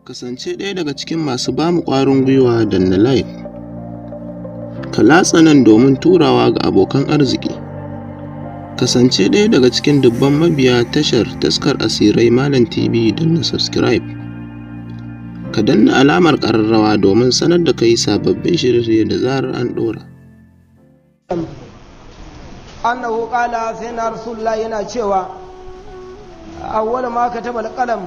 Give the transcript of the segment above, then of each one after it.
Kasance ɗaya daga cikin masu ba mu ƙwarin gwiwa danna Like, ka latsa nan domin turawa ga abokan arziki. Kasance ɗaya daga cikin dubban mabiya tashar Taskar Asirai Malam TV danna Subscribe. Ka danna alamar ƙararrawa domin sanar da kai sababbin shirye-shirye da zarar an ɗora. annahu qala sai na rasulullah yana cewa awwal ma kataba alqalam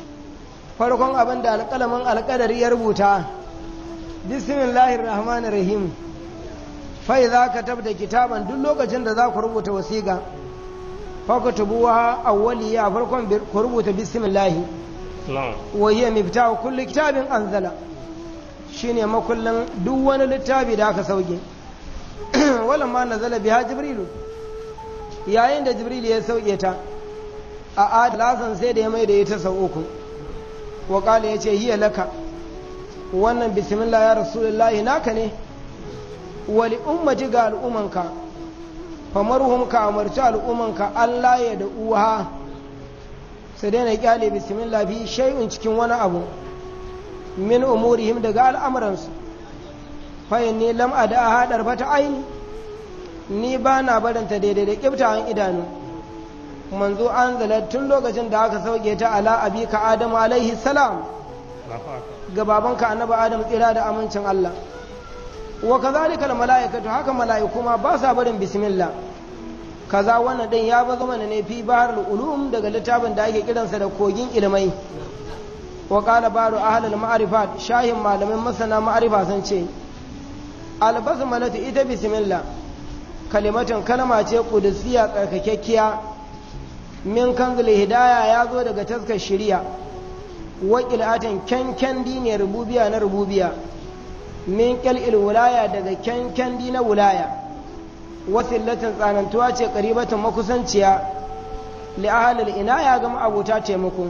farkon abin da alƙalamin alƙadari ya rubuta bismillahir rahmanir rahim fa idza katabta kitaban duk lokacin da za ku rubuta wasiƙa fa kutubuha awwaliya farkon ku rubuta bismillah wa hiya miftahu kulli kitabin anzala shine makullin duk wani littafi da aka sauke walamma nazala biha jibrilu yayin da jibril ya sauke ta a adalasan sai da ya mai da ita sau uku wa kala ya ce hiya laka wannan bismillah ya rasulullahi naka ne wali ummati ga al'ummanka famarhum ka amarci al'ummanka Allah ya da uha su daina kyale bismillah fi shay'un cikin wani abu min umurihim daga al'amuransu fayin ni lam a da haɗar fata aini ni ba na barinta daidai da ƙiftawan idanu manzo an zala tun lokacin da aka sauke ta ala abika adamu alaihi salam ga babanka annabi adam tsira da amincin Allah wa kazalika al malaikatu haka malaiku ma ba sa barin bismillah kaza wannan din ya bazo mana ne fi bahar ulum daga littafin da ake kiransa da kogin ilmai wa qala baru ahlul ma'rifat shahin malamin masana ma'rifa sun ce albasmalatu ita bismillah kalimatun kalma ce kudusiya tsarkakekkiya min kanzul hidaya ya zo daga taskar shiriya waƙil'atin kyankyandi ne rububiya na rububiya min ƙyal'il wulaya daga kyankyandi na wulaya wasillatin tsanantuwa ce ƙaribatin makusanciya li'ahalil ina ya gama abuta taimako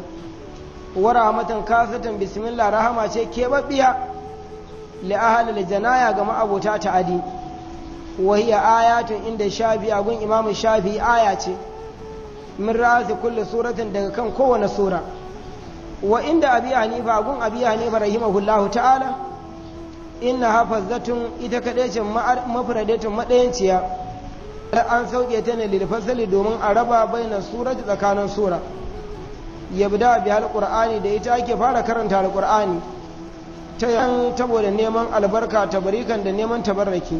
wa rahmatin kasatin bismillah rahama ce keɓaɓɓiya li'ahalil janaya ga ma'abota ta'adi wa hiya ayatun inda shafi a gun imamu shafi aya ce min ra'asi kulli suratin daga kan kowane sura wa inda abi hanifa gun abi hanifa rahimahullahu ta'ala inna hafazatun ita kadai ce mafradatun madayanciya an sauke ta ne lil fasali domin a raba baina surati tsakanin sura yabda bi alqur'ani da ita ake fara karanta alqur'ani ta yan saboda neman albarka tabarikan da neman tabarraki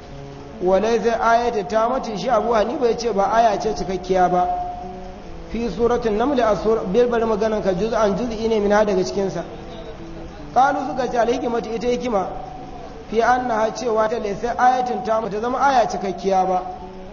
walai zai ayata ta mace shi abu hanifa ya ce ba aya ce cikakkiya ba fi suratun naml a bilbar maganan ka juz'an juz'i ne mina daga cikinsa kalu suka ce alhikimatu ita hikima fi annaha cewa ta laysa ayatin ta mata zama aya cikakkiya ba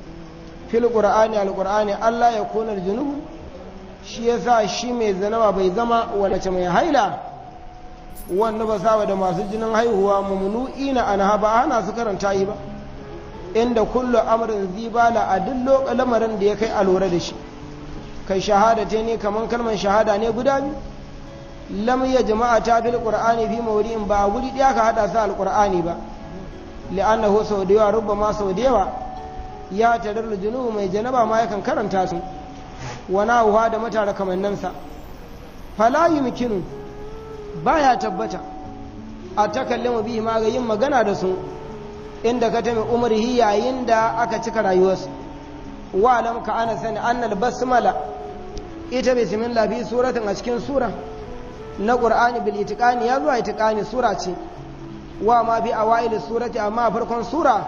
fil qur'ani al qur'ani Allah ya kona junubu shi yasa shi mai zanaba bai zama walace mai haila wanda ba sa da masu jinin haihuwa mamnu'i na anha ba ana su karanta yi ba inda kullu amrin zibala a duk lamarin da ya kai a lura da shi kai shahada ta ne kamar kalmar shahada ne guda biyu lam ya jama'a ta fil qur'ani fi mawdi'in ba a guri ɗaya ka hada sa alqur'ani ba li'annahu sau da yawa rubbama sau da yawa ya tarar junubu mai janaba ma yakan karanta su wana uwa da matara kamannansa fala yumkinu baya tabbata a takallama bihi ma ga yin magana da su inda ka tami umarhi yayin da aka cika rayuwarsu wa alam ka ana sani annal basmala ita bismillah bi suratin a cikin sura na qur'ani bil itiqani ya zuwa itiqani sura ce wa ma bi awail surati amma farkon sura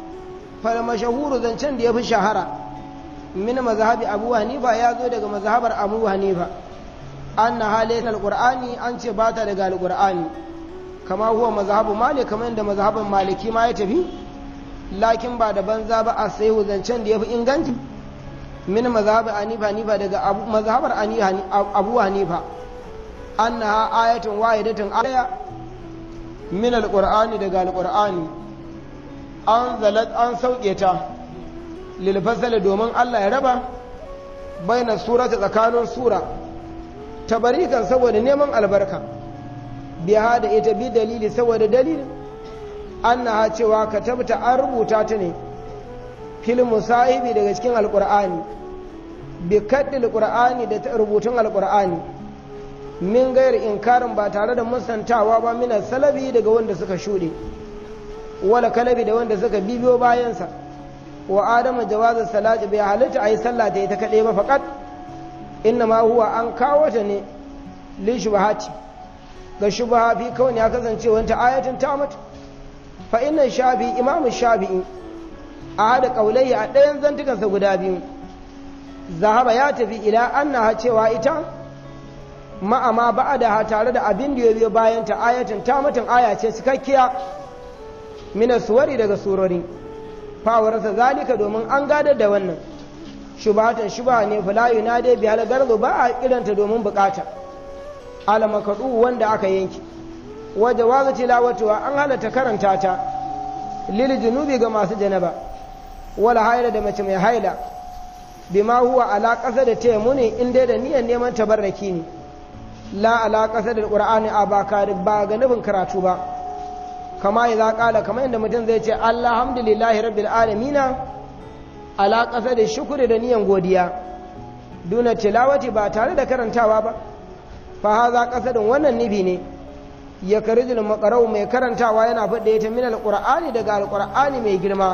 fal mashahuru zancen da yafi shahara min mazhabi abu hanifa ya zo daga mazhabar abu hanifa anna halayen alƙur'ani an ce ba ta daga alƙur'ani kama huwa mazhabu malik kamar yadda mazhabin maliki ma ya tafi lakin ba da banza ba a sai zancen da ya fi inganci min mazhabin hanifa hanifa daga mazhabar abu hanifa anna ayatun wahidatun aya min alƙur'ani daga alƙur'ani an zalat an sauke ta lil fasali domin Allah ya raba baina surata tsakanin sura tabarikan saboda neman albarka biya da ita bi dalili saboda dalilin annaha cewa ka tabta an rubuta ta ne fil musahibi daga cikin alqur'ani bi kaddil qur'ani da rubutun alqur'ani min gayar inkarin ba tare da musantawa ba mina salabi daga wanda suka shuɗe wala kalabi da wanda suka bibiyo bayansa wa adamu jawazin salati bai halitta a yi sallah ta ita kaɗai ba faƙat inna ma huwa an kawo ta ne li shubahati ga shubaha fi kawai ya kasance wanta ayatin ta mata fa inna shafi imamu shafi'i a hada kaulai a ɗayan zantukansa guda biyu zahaba ya tafi ila annaha cewa ita ma'ama ba'ada tare da abin da ya biyo bayan ta ayatin ta mutum aya ce cikakkiya mina suwari daga surori fawarsa zalika domin an gadar da wannan shubatan shuba ne fulayu na dai bihal garzo ba a kiranta domin bukata alamakaɗu wanda aka yanki waje waza tilawatuwa an halatta karanta ta lil junubi ga masu janaba wala haila da mace mai haila bima huwa ala ƙasa da taimuni in dai da niyyar neman tabarraki ne la ala ƙasa da ƙur'ani a ba ba ga nufin karatu ba kama ya ƙala kamar yadda mutum zai ce alhamdulillahi rabbil alamina ala ƙasa da shukuri da niyan godiya duna tilawati ba tare da karantawa ba fa haza ƙasadin wannan nufi ne ya karijul makarau mai karantawa yana faɗa ta min alƙur'ani daga alƙur'ani mai girma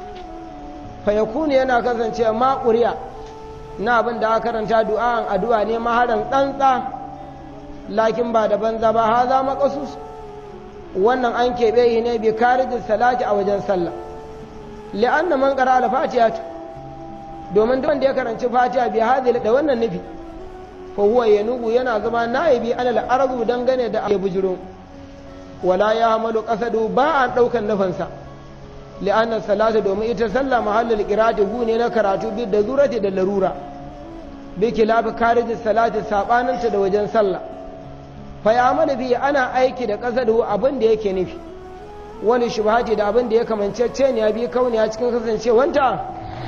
fa yakunu yana kasance ma ƙuriya na abin da aka karanta du'a'an addu'a ne maharan tsantsa lakin ba da banza ba haza maqasus wannan an keɓe yi ne bi karijin salati a wajen sallah li'anna man qara al-fatiha domin duk wanda ya karanci fatiha bi hadhihi da wannan nufi fa huwa yanubu yana zama naibi alal arzu dangane da ya bujiro wala ya hamalu qasadu ba an daukan nufansa li'anna salatu domin ita sallah mahallul qira'ati gu ne na karatu bi da zurati da larura bi kilafi karijin salati sabaninta da wajen sallah fa ya bi ana aiki da qasadu abin da yake nufi wani shubhati da abin da ya kamancece ne ya bi kauniya cikin kasancewanta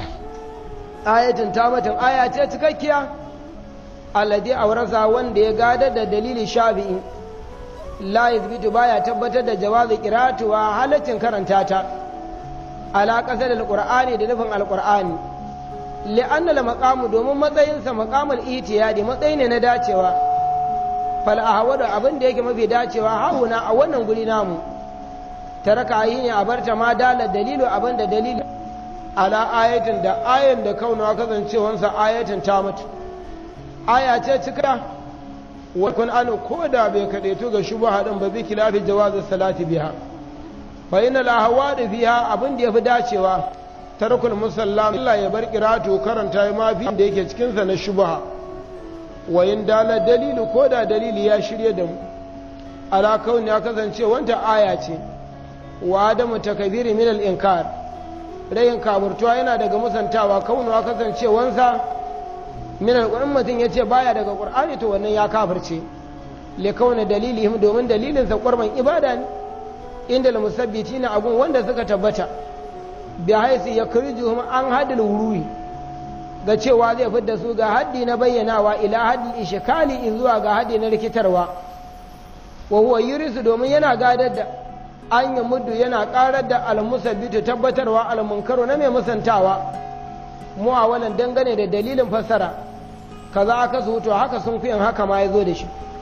ayatin tamatin aya ce cikakkiya alladhi awrasa wanda ya gadar da dalili shafi'i la yazbitu baya tabbatar da jawazi qira'atu wa halaccin karanta ta ala qasad alqur'ani da nufin alqur'ani li'anna al maqamu domin matsayin sa maqamul itiyadi matsayi ne na dacewa fal ahwadu abin da yake mafi dacewa hauna a wannan guri namu taraka yi ne a barta ma dala dalilu abin da dalilu ala ayatin da ayan da kauna kasancewansa ayatin ta mutu aya ce cika wa kun an ko da bai kaɗaitu ga shubha din ba bi kilafi jawazin salati biha fa inna la hawadi fiha abin da yafi dacewa tarkul musallam Allah ya bar qiratu karanta ma fi da yake cikin sa na shubha wa in dala dalilu ko da dalili ya shirye da mu ala kauni ya kasance wanta aya ce wa adamu takabiri min al inkar rayin kaburtuwa yana daga musantawa kaunuwa kasancewansa min alƙur'an mutum ya ce baya daga ƙur'ani to wannan ya kafirce le kauna dalilihim domin dalilinsa ƙwarman ibada ne inda la musabbiti na abun wanda suka tabbata bi haisi ya kirjuhum an hadil wurui ga cewa zai fidda su ga haddi na bayyanawa ila haddi ishkali zuwa ga haddi na rikitarwa wa huwa yurisu domin yana gadar da an yi muddu yana karar da almusabbitu tabbatarwa almunkaru na mai musantawa mu a wannan dangane da dalilin fassara kaza aka su to haka sun kuyan haka ma ya zo da shi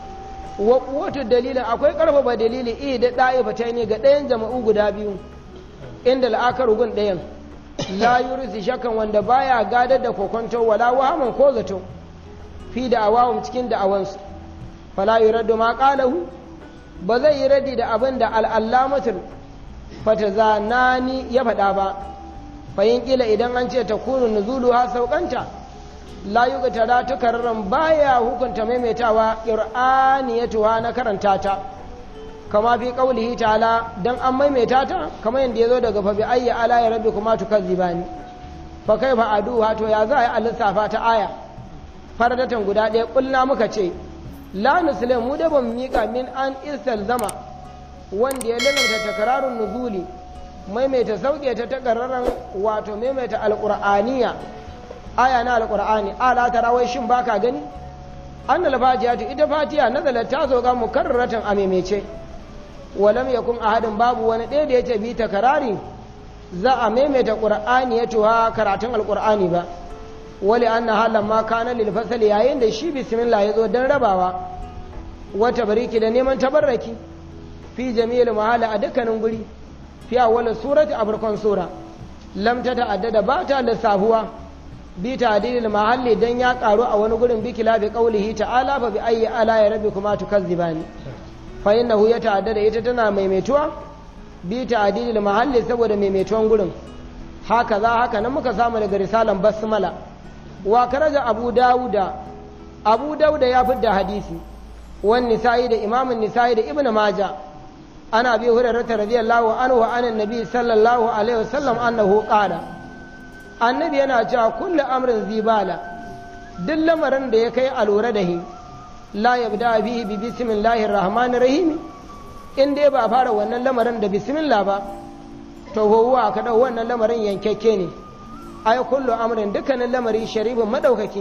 wa kuwatu dalilin akwai karfafa dalili iya da ɗa'ifa ta ne ga ɗayan jama'u guda biyu inda la'akar gun ɗayan la yurisi shakan wanda baya gadar da kokonto wala wahaman ko zato fi da awawun cikin da awansu fala yuraddu ma qalahu ba zai yi radi da abin da al'allamatul fatazanani ya faɗa ba fayin ƙila idan an ce ta kunu nuzulu ha saukanta la yi ga tara ta kararren baya hukunta maimaitawa ƙir'aniyatuwa na karanta ta kama fi ƙaulihi ta'ala don an maimaita ta kama yadda ya zo daga fabi ayya ala ya rabbi kuma tukar zibani fa kai fa adu wato ya za a yi a lissafa ta aya faradatan guda ɗaya ƙulna muka ce la muslim mu da ban miƙa min an zama wanda ya lalata takararun nuzuli maimaita sauke ta takararren wato maimaita alƙur'aniya aya na alƙur'ani ala ta rawai shin baka gani an alfajiya ta ita fatiya nazala ta zo ga mukarraratan a maimaice walam yakun ahadin babu wani ɗaya da ya ce bi takarari za a maimaita ƙur'ani ya tuwa karatun alƙur'ani ba wali an na halin ma kana lil fasali yayin da shi bismillah ya zo don rabawa wata bariki da neman tabarraki fi jami'il mahala a dukkanin guri fi awwal surati a farkon sura lam ta ta'addada ba ta lissafuwa bi ta'dilil mahalli dan ya karu a wani gurin bi kilabi qaulihi ta'ala fa bi ayyi ala ya rabbikuma tukazzibani fa innahu ya ta'addada ita tana maimaituwa bi ta'dilil mahalli saboda maimaituwan gurin haka za haka nan muka samu daga risalan basmala wa karaja abu dawuda abu dawuda ya fidda hadisi wan nisa'i da imamun nisa'i da ibnu maja ana bi hurairah radiyallahu anhu an annabi sallallahu alaihi wasallam annahu qala annabi yana cewa kullu amrin zibala duk lamarin da ya kai alura da hi la yabda bihi bi bismillahir rahmanir rahim in dai ba fara wannan lamarin da bismillah ba to huwa ka dau wannan lamarin yankekke ne ai kullu amrin dukkanin lamari sharibin madaukaki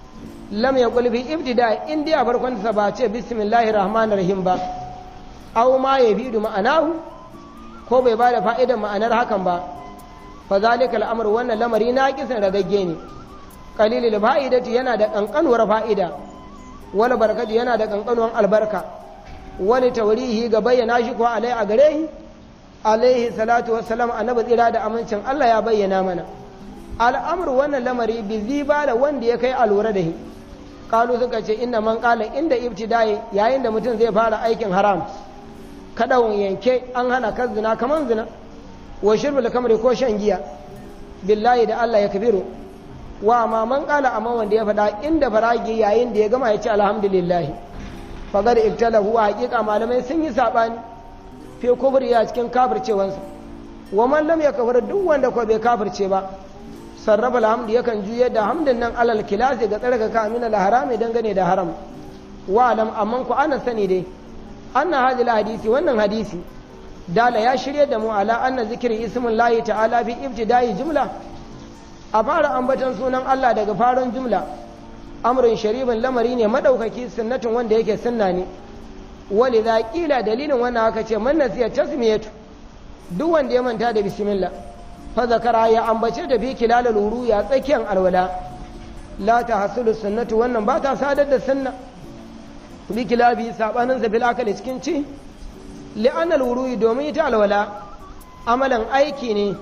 lam yaqul bi ibtida in dai a farkon sa ba ce bismillahir rahmanir rahim ba aw ma yabidu ma'anahu ko bai bada fa'idar ma'anar hakan ba fa zalika al'amr wannan lamari na kisan ragagge ne qalilul fa'idati yana da kankanuwar fa'ida wala barakati yana da kankanuwar albarka wani taurihi ga bayyana shi ko alai a gare shi alaihi salatu wassalam annabi tsira da amincin Allah ya bayyana mana al'amru wannan lamari bi ziba da wanda ya kai alura da shi kalu suka ce inna man qala inda ibtida'i yayin da mutum zai fara aikin haram kadawun yanke an hana kan zina kaman zina wa shirbul kamri ko shan giya billahi da Allah ya kabiru wa ma man qala amma wanda ya faɗa inda faragi yayin da ya gama ya ce alhamdulillah fagar ibtalahu haqiqa malamai sun yi sabani fi kubri ya cikin kafircewansa wa man lam yakfur duk wanda ko bai kafirce ba sarrafa alhamdu yakan juye da hamdin nan alal kilasi ga tsarka ka amina la harami dangane da haram wa alam amman ku ana sani dai anna hadil hadisi wannan hadisi dala ya shirye da mu ala anna zikri ismin lahi ta'ala fi ibtida'i jumla a fara ambaton sunan Allah daga faron jumla amrin sharibin lamari ne madaukaki sunnatin wanda yake sunna ne walidha qila dalilin wannan aka ce man nasiya tasmiyatu duk wanda ya manta da bismillah fa zakara ya ambace da bi kilalul wuru ya tsakiyan alwala la ta hasulu sunnatu wannan ba ta sadar da sunna bi kilabi sabanin zabil akali cikin ci li'anna alwuru domin ita alwala amalan aiki ne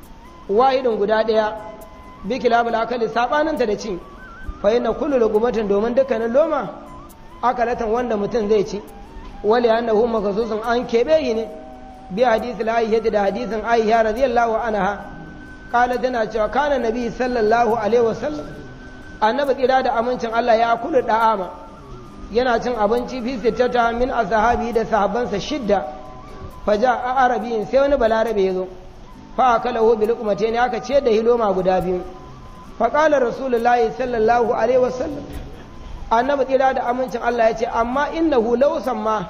wahidin guda daya bi kilabul akali sabanin ta da ci fa inna kullu lugumatin domin dukkanin loma akalatan wanda mutum zai ci wali annahu makasusun an kebe yi ne bi hadisi al da hadisin aisha radiyallahu anha kala tana cewa kana nabi sallallahu alaihi wasallam annabi kira da amincin Allah ya kula da'ama yana cin abinci fi sittata min ashabi da sahabbansa shidda faja a arabiyin sai wani balarabe ya zo fa akalahu bil ne aka ce da hiloma guda biyu fa qala rasulullahi sallallahu alaihi wasallam annabi kira da amincin Allah ya ce amma innahu law samma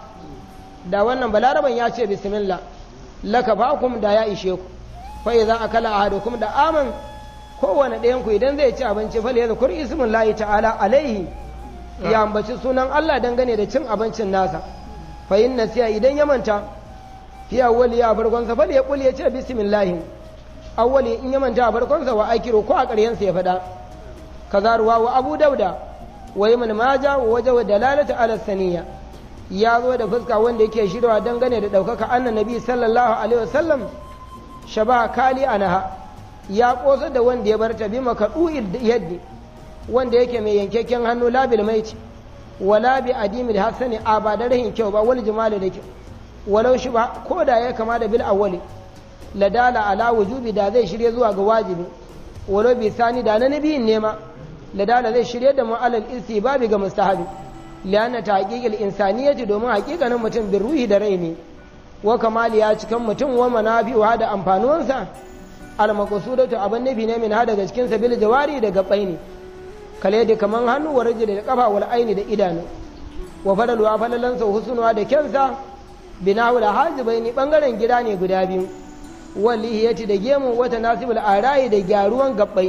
da wannan balaraban ya ce bismillah laka bakum da ya ishe ku fa idza akala ahadukum da aman kowane ɗayan ku idan zai ci abinci fa ya zakur ismin lahi ta'ala alaihi ya ambaci sunan Allah dangane da cin abincin nasa fa inna siya idan ya manta fi awwali ya farkon sa fa ya kul ya ce bismillah awwali in ya manta a farkon sa wa akiru ko a ƙaryen sa ya faɗa kaza ruwa wa abu dauda wa ibn maja wa wajhu dalalata ala saniyya ya zo da fuska wanda yake shirwa dangane da ɗaukaka annan nabi sallallahu alaihi wasallam shaba kali anaha ya ƙosa da wanda ya bar ta bi makaɗu'il yaddi wanda yake mai yankakken hannu labil maiti wala bi adimil hasani a ba da rahin kyau ba wani jimali da kyau walau shi ba ko da ya kama da bil awwali ladala ala wujubi da zai shirye zuwa ga wajibi walau bi sani da na nabiyin nema ladala zai shirye da mu'alal istibabi ga mustahabi lianna tahqiqil insaniyati domin haƙiƙanin mutum bin ruhi da rai ne wa kamali ya cikan mutum wa manafi'uha da amfanuwansa al maqsudatu abin nabi ne min ha daga cikin sabil jawari da gabbai ne kale da kaman hannu wa rajuli da kafa wal aini da idanu wa fadalu wa falalansa husnuwa da kyansa binahu da hajibaini bangaren gida ne guda biyu walihiyati da gemu wata nasibul arayi da gyaruwan gabbai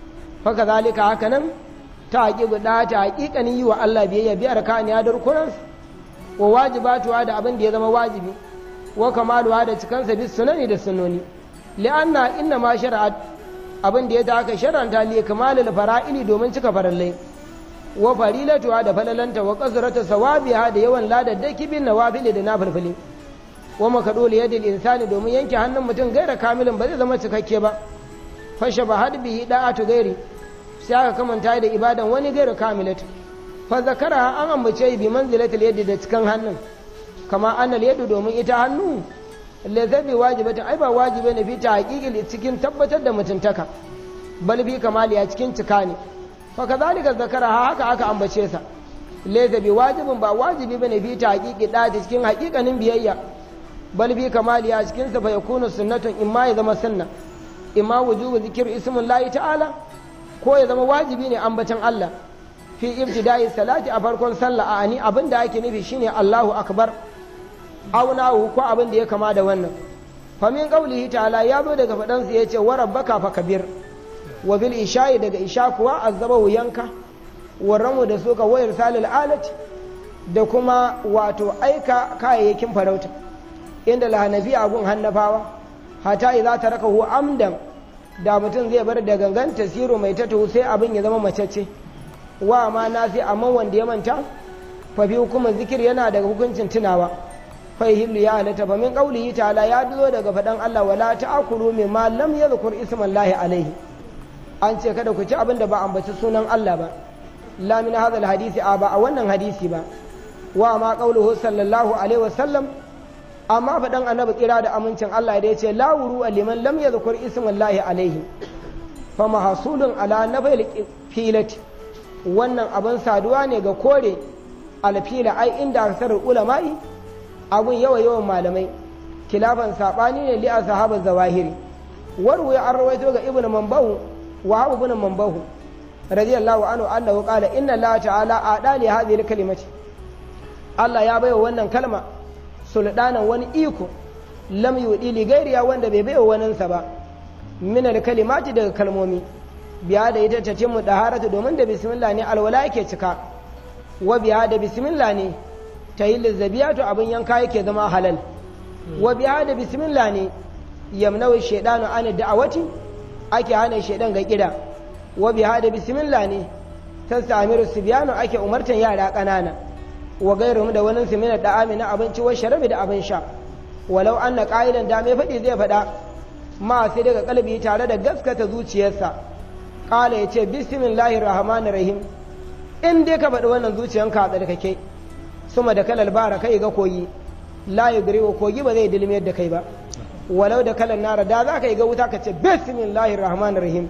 fa kazalika hakanan ta haƙi guda ta haƙiƙanin yi wa Allah biyayya biyar kaniya da rukunansa wa wajibatuwa da abin da ya zama wajibi wa kamaluwa da cikansa bis sunani da sunoni li'anna inna ma shar'at abin da ya ta aka shar'anta li kamalil fara'ili domin cika farallai wa farilatuwa da falalanta wa kasrata sawabiha da yawan ladaddaki bin nawafil da nafilfili wa makadul yadil insani domin yanke hannun mutum gaira kamilin ba zai zama cikakke ba fashe ba had bihi da'atu gairi sai aka kamanta da ibadan wani gaira kamilatu fa zakara an ambace bi manzilatil yadi da cikin hannun kama annal yadu domin ita hannu lazzabi wajibatin ai ba wajibi ne fi ta haƙiƙi cikin tabbatar da mutuntaka bal fi kamaliya cikin cika ne fa kazalika zakara haka aka ambace sa lazzabi wajibin ba wajibi bane fi ta haƙiƙi da cikin haƙiƙanin biyayya bal fi kamaliya cikin sa fa yakunu sunnatun imma ya zama sunna imma wujubu zikir ismullahi ta'ala ko ya zama wajibi ne ambatan Allah fi ibtida'i salati a farkon sallah a ani abinda ake nufi shine Allahu akbar aunahu ko abin da ya kama da wannan famin qaulihi ta'ala ya zo daga fadan sa yace wa rabbaka fakabir wa bil isha'i daga isha kuwa azabahu yanka wa ramu da suka wayar salil alati da kuma wato aika kayayyakin farauta inda lahanafi abun hannafawa hata idza tarakahu amdan da mutum zai bar da gangan tasiru mai tatu sai abin ya zama macece wa ma nasi amma wanda ya manta fa bi hukumar zikir yana daga hukuncin tunawa fahimlu ya halatta fa min qaulihi ta'ala ya duzo daga faɗan Allah wala ta'kulu mimma lam yadhkur ismallahi alaihi an ce kada ku ci abin da ba ambaci sunan Allah ba la min hadha hadisi a ba a wannan hadisi ba wa ma qauluhu sallallahu alaihi wasallam amma faɗan annabi kira da amincin Allah da yace la wuru liman lam yadhkur ismallahi alaihi fa mahsulun ala nafil filati wannan abin saduwa ne ga kore alfila ai inda aksar ulama'i abun yawa yawan malamai kilafan sabani ne li ashabu zawahiri warwe an rawaito ga ibnu manbahu wa abu ibn manbahu radiyallahu anhu annahu qala inna allaha ta'ala ada li hadhihi kalimati Allah ya baiwa wannan kalma suldanan wani iko lam yudi li gairiya wanda bai baiwa waninsa ba min al kalimati daga kalmomi biya da ita ta timmu daharatu domin da bismillah ne alwala yake cika wa biya da bismillah ne ta yi lizzabiyatu abin yanka yake zama halal wa biya da bismillah ne yamnawi shaidanu an da'awati ake hana shaidan ga kida wa biya da bismillah ne ta samiru sibiyanu ake umartan yara ƙanana wa gairu da wani simina da amina abinci wa sharabi da abin sha walau an na ƙa'idan da mai faɗi zai faɗa ma sai daga kalbi tare da gaskata zuciyarsa ƙala ya ce bismillahir rahmanir rahim in dai ka faɗi wannan zuciyanka a tsarkake suma da kalal bara kai ga koyi la yugriwa kogi ba zai dilmiyar da kai ba walau da kalan nara da za ka yi ga wuta ka ce bismillahir rahmanir rahim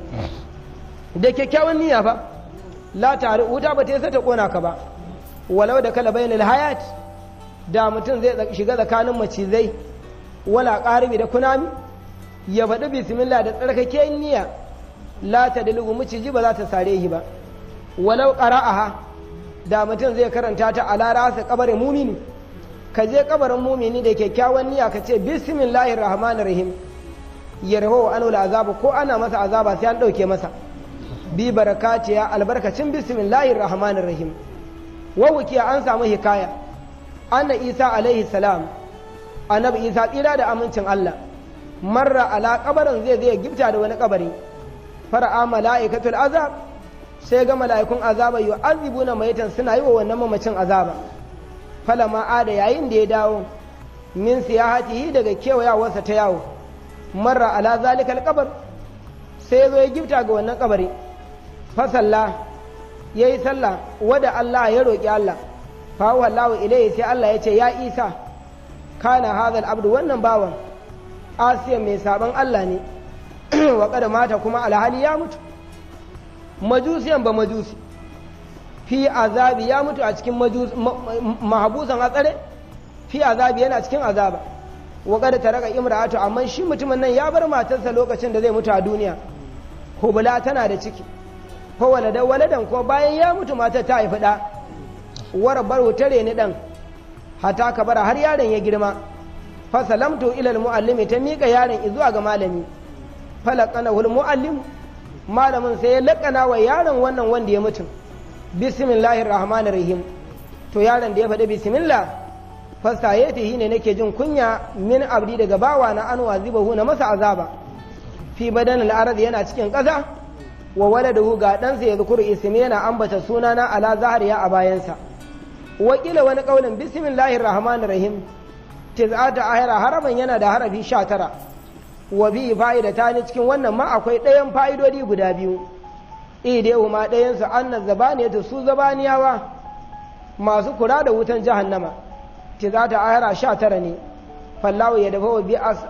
da kyakkyawan niyya fa la tare wuta ba ta yasa ta kona ka ba walau da kala bainal hayat da mutum zai shiga tsakanin macizai wala qaribi da kunami ya faɗi bismillah da tsarkake niyya la ta dalilu maciji ba za ta sare shi ba walau qara'aha da mutum zai karanta ta ala rasa kabarin mumini ka je kabarin mumini da kyakkyawan niyya ka ce bismillahir rahmanir rahim ya rahu anul azaba ko ana masa azaba sai an dauke masa bi barakatiya albarkacin bismillahir rahmanir rahim wa wukiya an samu hikaya anna isa alaihi salam annabi isa tsira da amincin Allah marra ala kabarin zai zai gifta da wani kabari fara'a mala'ikatul azab sai ga mala'ikun azaba yu'azibuna maitan suna yi wa wannan mamacin azaba falama ada yayin da ya dawo min siyahatihi daga kewayawarsa ta yawo marra ala zalikal kabar sai zo ya gifta ga wannan kabari fasalla ya yi sallah wada Allah ya roƙi Allah fa wallahu ilayhi sai Allah ya ce ya Isa kana hadal abdu wannan bawan asiya mai saban Allah ne wa kada mata kuma alhali ya mutu majusiyan ba majusi fi azabi ya mutu a cikin mahabusan a tsare fi azabi yana cikin azaba wa kada ta raka imra'atu amma shi mutumin nan ya bar matarsa lokacin da zai mutu a duniya hubula tana da ciki ko waladan waladan ko bayan ya mutu matar ta haifi da wara bar tare ni dan hata ka bara har yaron ya girma fa salamtu ila almuallimi ta mika yaron zuwa ga malami falaqana hul muallim malamin sai ya lakana wa yaron wannan wanda ya mutu bismillahir rahmanir rahim to yaron da ya faɗi bismillah fasayatihi ne nake jin kunya min abdi daga bawa na an wazibahu na masa azaba fi badan al'arad yana cikin ƙasa wa waladahu ga ɗansa ya zukuru ismi yana ambata sunana ala zahariya a bayansa wakila wani ƙaunin bismillahir rahmanir rahim tiz'ata ahira haraban yana da harafi sha tara wa bi fa'ida ta ni cikin wannan ma akwai ɗayan fa'idodi guda biyu idehu ma ɗayansu anna zabaniyatu su zabaniyawa masu kula da wutan jahannama tiz'ata ahira sha tara ne fallahu ya dafa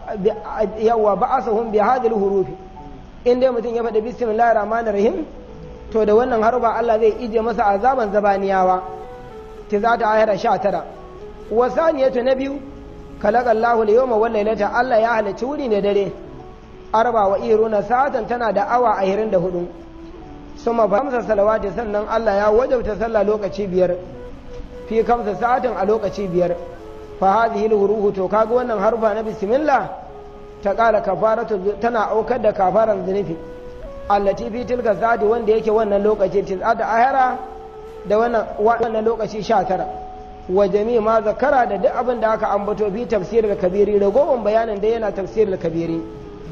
yawa ba'asahum bi hadhihi hurufi in dai mutum ya faɗi bismillahir rahmanir rahim to da wannan harba Allah zai ije masa azaban zabaniyawa tiz'ata ahira sha tara wa saniyatu na biyu kalaka Allahu da yawma wal lailata Allah ya halarci wuri ne dare arba wa iruna sa'atan tana da awa ashirin da hudu suma ba kamsa salawati sannan Allah ya wajabta sallah lokaci biyar fi kamsa sa'atin a lokaci biyar fa hadhihi ruhu to kaga wannan harfa na bismillah ta kala kafaratu tana aukar da kafaran zunufi allati fi tilka sa'ati wanda yake wannan lokaci tis'ata ahara da wannan wannan lokaci 19 wa jami ma zakara da duk abin da aka ambato fi tafsirul kabiri ragowar bayanin da yana tafsirul kabiri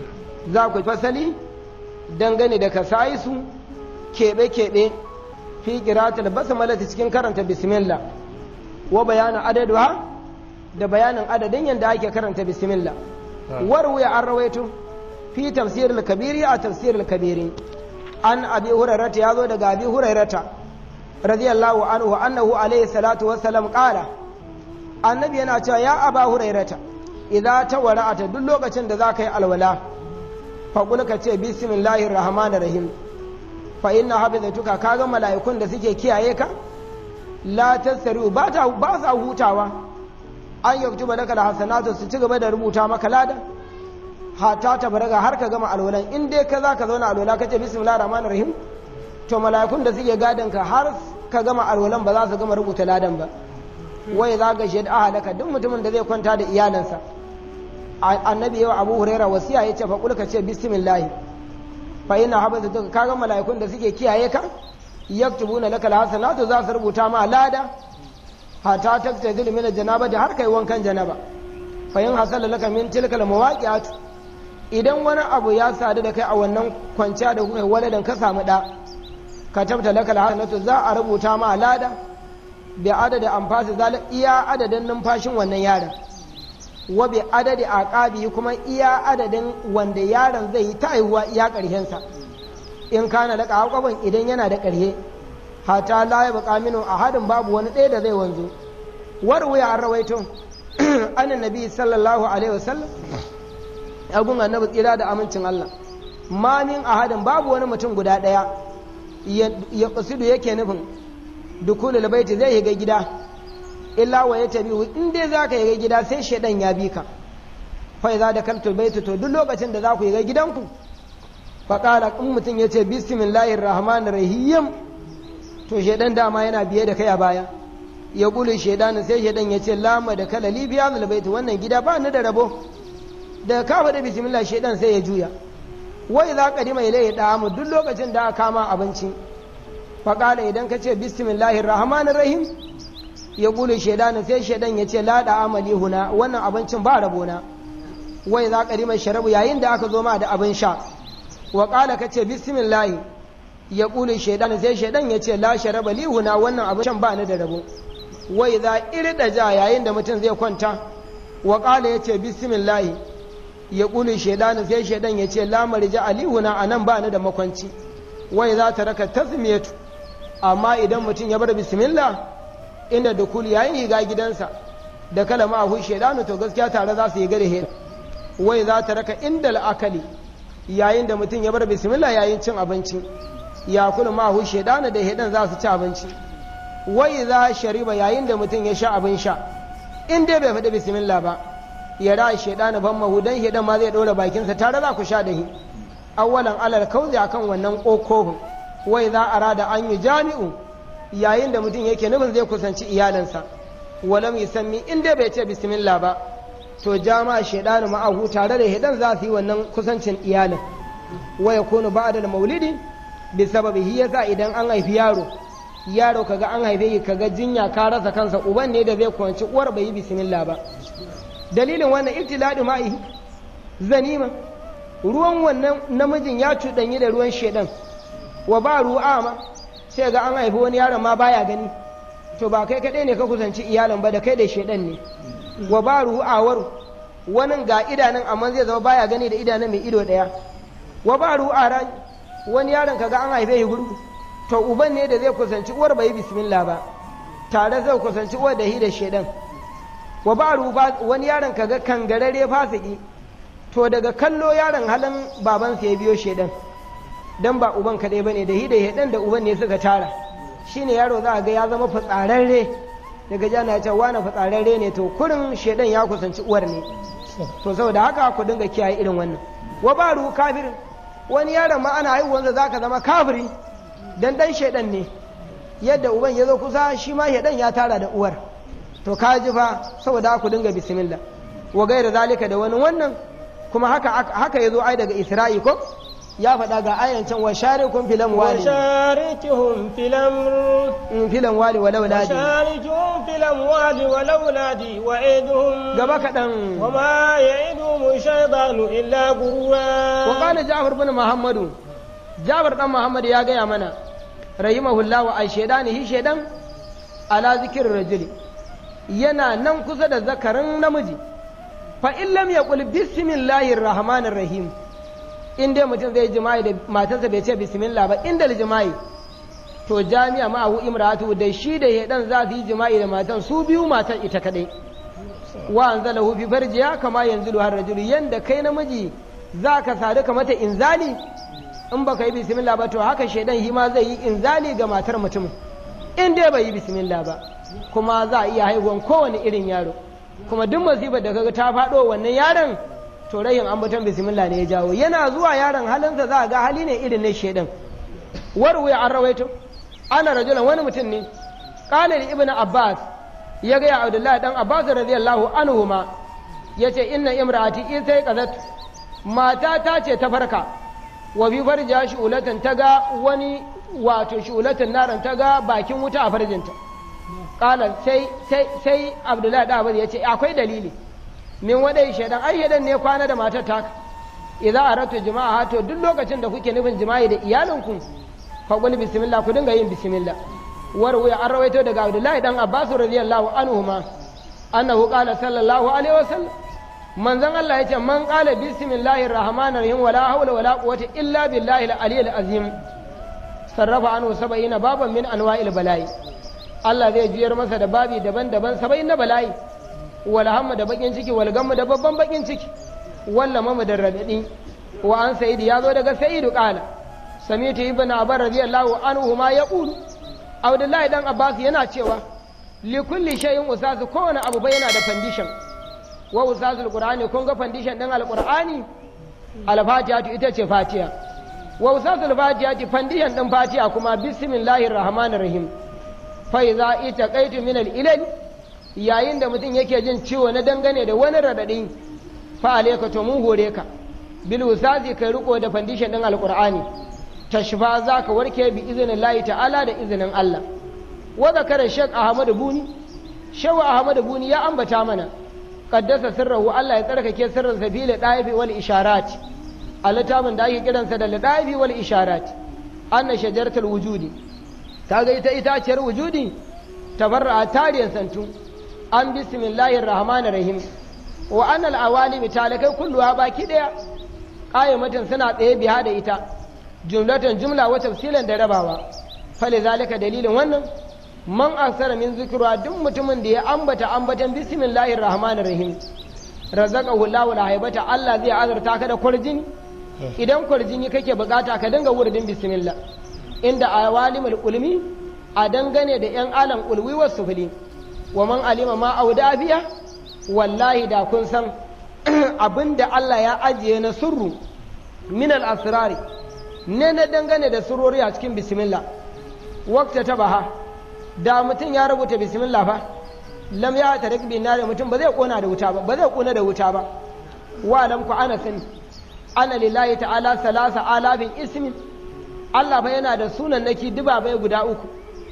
za ku fasali dangane da kasaisu keɓe-keɓe fi qiratul basmala cikin karanta bismillah wa bayanin adaduha da bayanin adadin yadda ake karanta bismillah warwaya an rawaito fi tafsirul kabiri a tafsirul kabiri an abi hurairata ya zo daga abi hurairata radiyallahu anhu annahu alayhi salatu wassalam qala annabi yana cewa ya aba hurairata idza tawara'ata duk lokacin da zaka yi alwala fa kul ka ce bismillahir rahmanir rahim fa inna hafizatuka kaga mala'ikun da suke kiyaye ka la tasaru ba ta ba sa hutawa an yaktuba laka alhasanatu su ci gaba da rubuta maka lada hata ta baraga har ka gama alwalan in dai ka zaka zauna alwala ka ce bismillahir rahmanir rahim to mala'ikun da suke gadon ka har ka gama alwalan ba za su gama rubuta ladan ba wai za ga shaid ahalaka duk mutumin da zai kwanta da iyalansa annabi yau abu huraira wasiya ya ce fa kulka ce bismillah fa ina habaza duka kaga mala'ikun da suke kiyaye ka yaktubuna lakal hasanatu za su rubuta ma lada hata taktazil min janaba da har kai wankan janaba fa in hasala laka min tilkal mawaqi'at idan wani abu ya sadu da kai a wannan kwanciya da kuka waladan ka samu da ka tabta laka alhasanatu za a rubuta ma lada bi adadi amfasi zalik iya adadin numfashin wannan yaron wa bi adadi aqabi kuma iya adadin wanda yaron zai yi ta haihuwa iya karshen sa in kana laka aqaban idan yana da ƙarhe hata la ya baka minu ahadin babu wani ɗaya da zai wanzu warwaya an rawaito anan nabi sallallahu alaihi wasallam agun annabi tsira da amincin Allah ma min ahadin babu wani mutum guda ɗaya ya ƙasidu yake nufin dukulul baiti zai shiga gida illa wa ya tabi in dai za ka shiga gida sai shaidan ya bi ka fa za da kaltul baiti to duk lokacin da za ku shiga gidanku fa qala in mutum ya ce bismillahir rahmanir rahim to shaidan dama yana biye da kai a baya ya kulu shaidan sai shaidan ya ce lama da kala libiya zul baiti wannan gida ba ni da rabo da ka da bismillah shaidan sai ya juya wai za ka dima ilai mu duk lokacin da aka kama abinci faƙala idan ka ce bismillahir rahmanir rahim ya ƙulu shaidanin sai shaidan ya ce laɗa amali huna wannan abincin ba rabona wai za ka dima sharabu yayin da aka zo ma da abin sha wa ƙala ka ce bismillahi ya ƙulu shaidanin sai shaidan ya ce la sharaba li huna wannan abincin ba ni da rabo wai za irda ja yayin da mutum zai kwanta wa ƙala ya ce bismillahi ya ƙuli shaidanin sai shaidan ya ce lamar ji alihuna a nan ba ni da makwanci wai za ta raka tasmiyatu amma idan mutum ya bar bismillah inda da kuli yayin higa gidansa da kalama a hu shaidanu to gaskiya tare za su yi gare he wai za ta raka inda la'akali yayin da mutum ya bar bismillah yayin cin abinci ya kula ma hu shaidanu da hedan za su ci abinci wai za shariba yayin da mutum ya sha abin sha in dai bai faɗi bismillah ba ya ra shaidanu ban mahu dan shaidan ma zai ɗora bakinsa tare za ku sha da hi awwalan alal kauzi akan wannan ƙoƙohun wai za a rada an yi jami'u yayin da mutum yake nufin zai kusanci iyalinsa walam yusammi in dai bai ce bismillah ba to jama'a shaidanu ma'ahu tare da hidan za su yi wannan kusancin iyalin wa yakunu ba'da maulidi bi sababi hi yasa idan an haifi yaro yaro kaga an haife shi kaga jinya ka rasa kansa uban ne da zai kwanci uwar bai yi bismillah ba dalilin wannan ibtiladi ma'i zanima ruwan wannan namijin ya cuɗanyi da ruwan shedan wa ba ru'a ma sai ga an haifi wani yaron ma baya gani to ba kai kaɗai ne ka kusanci iyalin ba da kai da shaidan ne wa ba ru'awar wani ga idanun amma zai zama baya gani da idanun mai ido ɗaya wa ba ru'a ran wani yaron ka ga an haife shi gurgu to uban ne da zai kusanci uwar bai bismillah ba tare zai kusanci uwar da hi da shaidan wa ba rufa wani yaron ka ga kangarare fasiki to daga kallo yaron halin babansa ya biyo shaidan dan ba uban kaɗai bane da hi da shaidan da uban ne suka tara shine yaro za a ga ya zama fitsararre daga jana ya ce wani fitsararre ne to kurin shaidan ya kusanci uwar ne to saboda haka ku dinga kiyaye irin wannan wa ba ruhu kafirin wani yaron ma ana haihuwansa za ka zama kafiri dan dan shaidan ne yadda uban ya zo kusa shi ma shaidan ya tara da uwar to ka ji fa saboda ku dinga bismillah wa gaira zalika da wani wannan kuma haka haka yazo ai daga isra'i ko ya faɗa ga ayan can wa sharikum fil amwali وشاركهم في الأمر in fil amwali wal auladi وشاركهم في الأموال والأولاد وعدهم gaba kaɗan وما يعدهم الشيطان إلا غرورا wa qala ja'far bin muhammadu jabir dan muhammad ya gaya mana rahimahullah wa ai shaydani hi shaydan ala zikir rajuli yana nan kusa da zakarin namiji fa in lam yaqul bismillahir rahmanir rahim in dai mutum zai jima'i da matarsa bai ce bismillah ba inda jima'i to jami'a ma'ahu imratu da shi da hedan za su yi jima'i da matan su biyu matan ita kadai wa anzalahu fi farjiya kama yanzilu har rajulu yanda kai namiji za ka sadu ka mata inzali in baka yi bismillah ba to haka shaidan shi ma zai yi inzali ga matar mutum in dai bai yi bismillah ba kuma za a iya haihuwan kowane irin yaro kuma duk musibar da kaga ta faɗo wannan yaron to rayin ambaton bismillah ne ya jawo yana zuwa yaron halinsa za a ga hali ne irin na shaidan warwaya an rawaito ana rajulan wani mutum ne qala li ibnu abbas ya ga ya abdullahi dan abbas radiyallahu anhu ma yace inna imraati in sai qazat mata ta ce ta farka wa bi farja shu'ulatan ta ga wani wato shu'ulatan naran ta ga bakin wuta a farjinta qala sai sai sai abdullahi da abbas yace akwai dalili min wadai shaidan ai shaidan ne kwana da matar taka idza aratu jima'a to duk lokacin da kuke nufin jima'i da iyalinku faƙul bismillah ku dinga yin bismillah warwaya an rawaito daga abdullahi dan abbas radiyallahu anhu ma annahu qala sallallahu alaihi wasallam manzon Allah yace man qala bismillahir rahmanir rahim wala hawla wala quwwata illa billahi al-aliyyil azim sarrafa anhu sab'ina baban min anwa'il bala'i Allah zai juyar masa da babi daban-daban saba'in na bala'i wal hamma da bakin ciki wal gamma da babban bakin ciki walla mamu da radadi wa an sayyidi ya zo daga sayyidu qala samitu ibn abbas radiyallahu anhu ma yaqulu abdullahi dan abbas yana cewa li kulli shay'in usasu kowane abu bai yana da foundation wa usasul qur'ani kun ga foundation din alqur'ani al-fatiha ita ce fatiha wa usasul fatiha foundation din fatiha kuma bismillahir rahmanir rahim fa idza itaqaitu min al-ilal yayin da mutum yake jin ciwo na dangane da wani radadi fa alayka to mun hore ka bil usasi kai riko da foundation din alqur'ani tashfa za ka warke bi izinin layi ta'ala da izinin Allah wa zakara shek ahmadu buni shawa ahmadu buni ya ambata mana qaddasa sirrahu Allah ya tsarkake sirrin sabila daifi wal isharat a littafin da ake kiransa da daifi wal isharat anna shajaratul wujudi kaga ita itaciyar wujudi tabarra tariyan santu an bismillahir rahmanir rahim wa annal awalim talakai kulluha baki daya qayyamatin suna tsaye biya da ita jumlatan jumla wa tafsilan da rabawa fali zalika dalilin wannan man aksara min zikra duk mutumin da ya ambata ambatan bismillahir rahmanir rahim razaqahu Allahu haibata Allah zai azurta ka da kwarjini idan kwarjini kake bukata ka dinga wurdin bismillah inda awalimul ulmi a dangane da yan alam ulwi was sufli wa man alima ma auda biya wallahi da kun san abinda Allah ya ajiye na sirru min al asrari ne na dangane da surori a cikin bismillah wakta ta baha da mutum ya rubuta bismillah fa lam ya tarik bin nari mutum ba zai kona da wuta ba ba zai kona da wuta ba wa lam ku ana sani ana lillahi ta'ala salasa alafin ismin Allah ba yana da sunan naki duba bai guda uku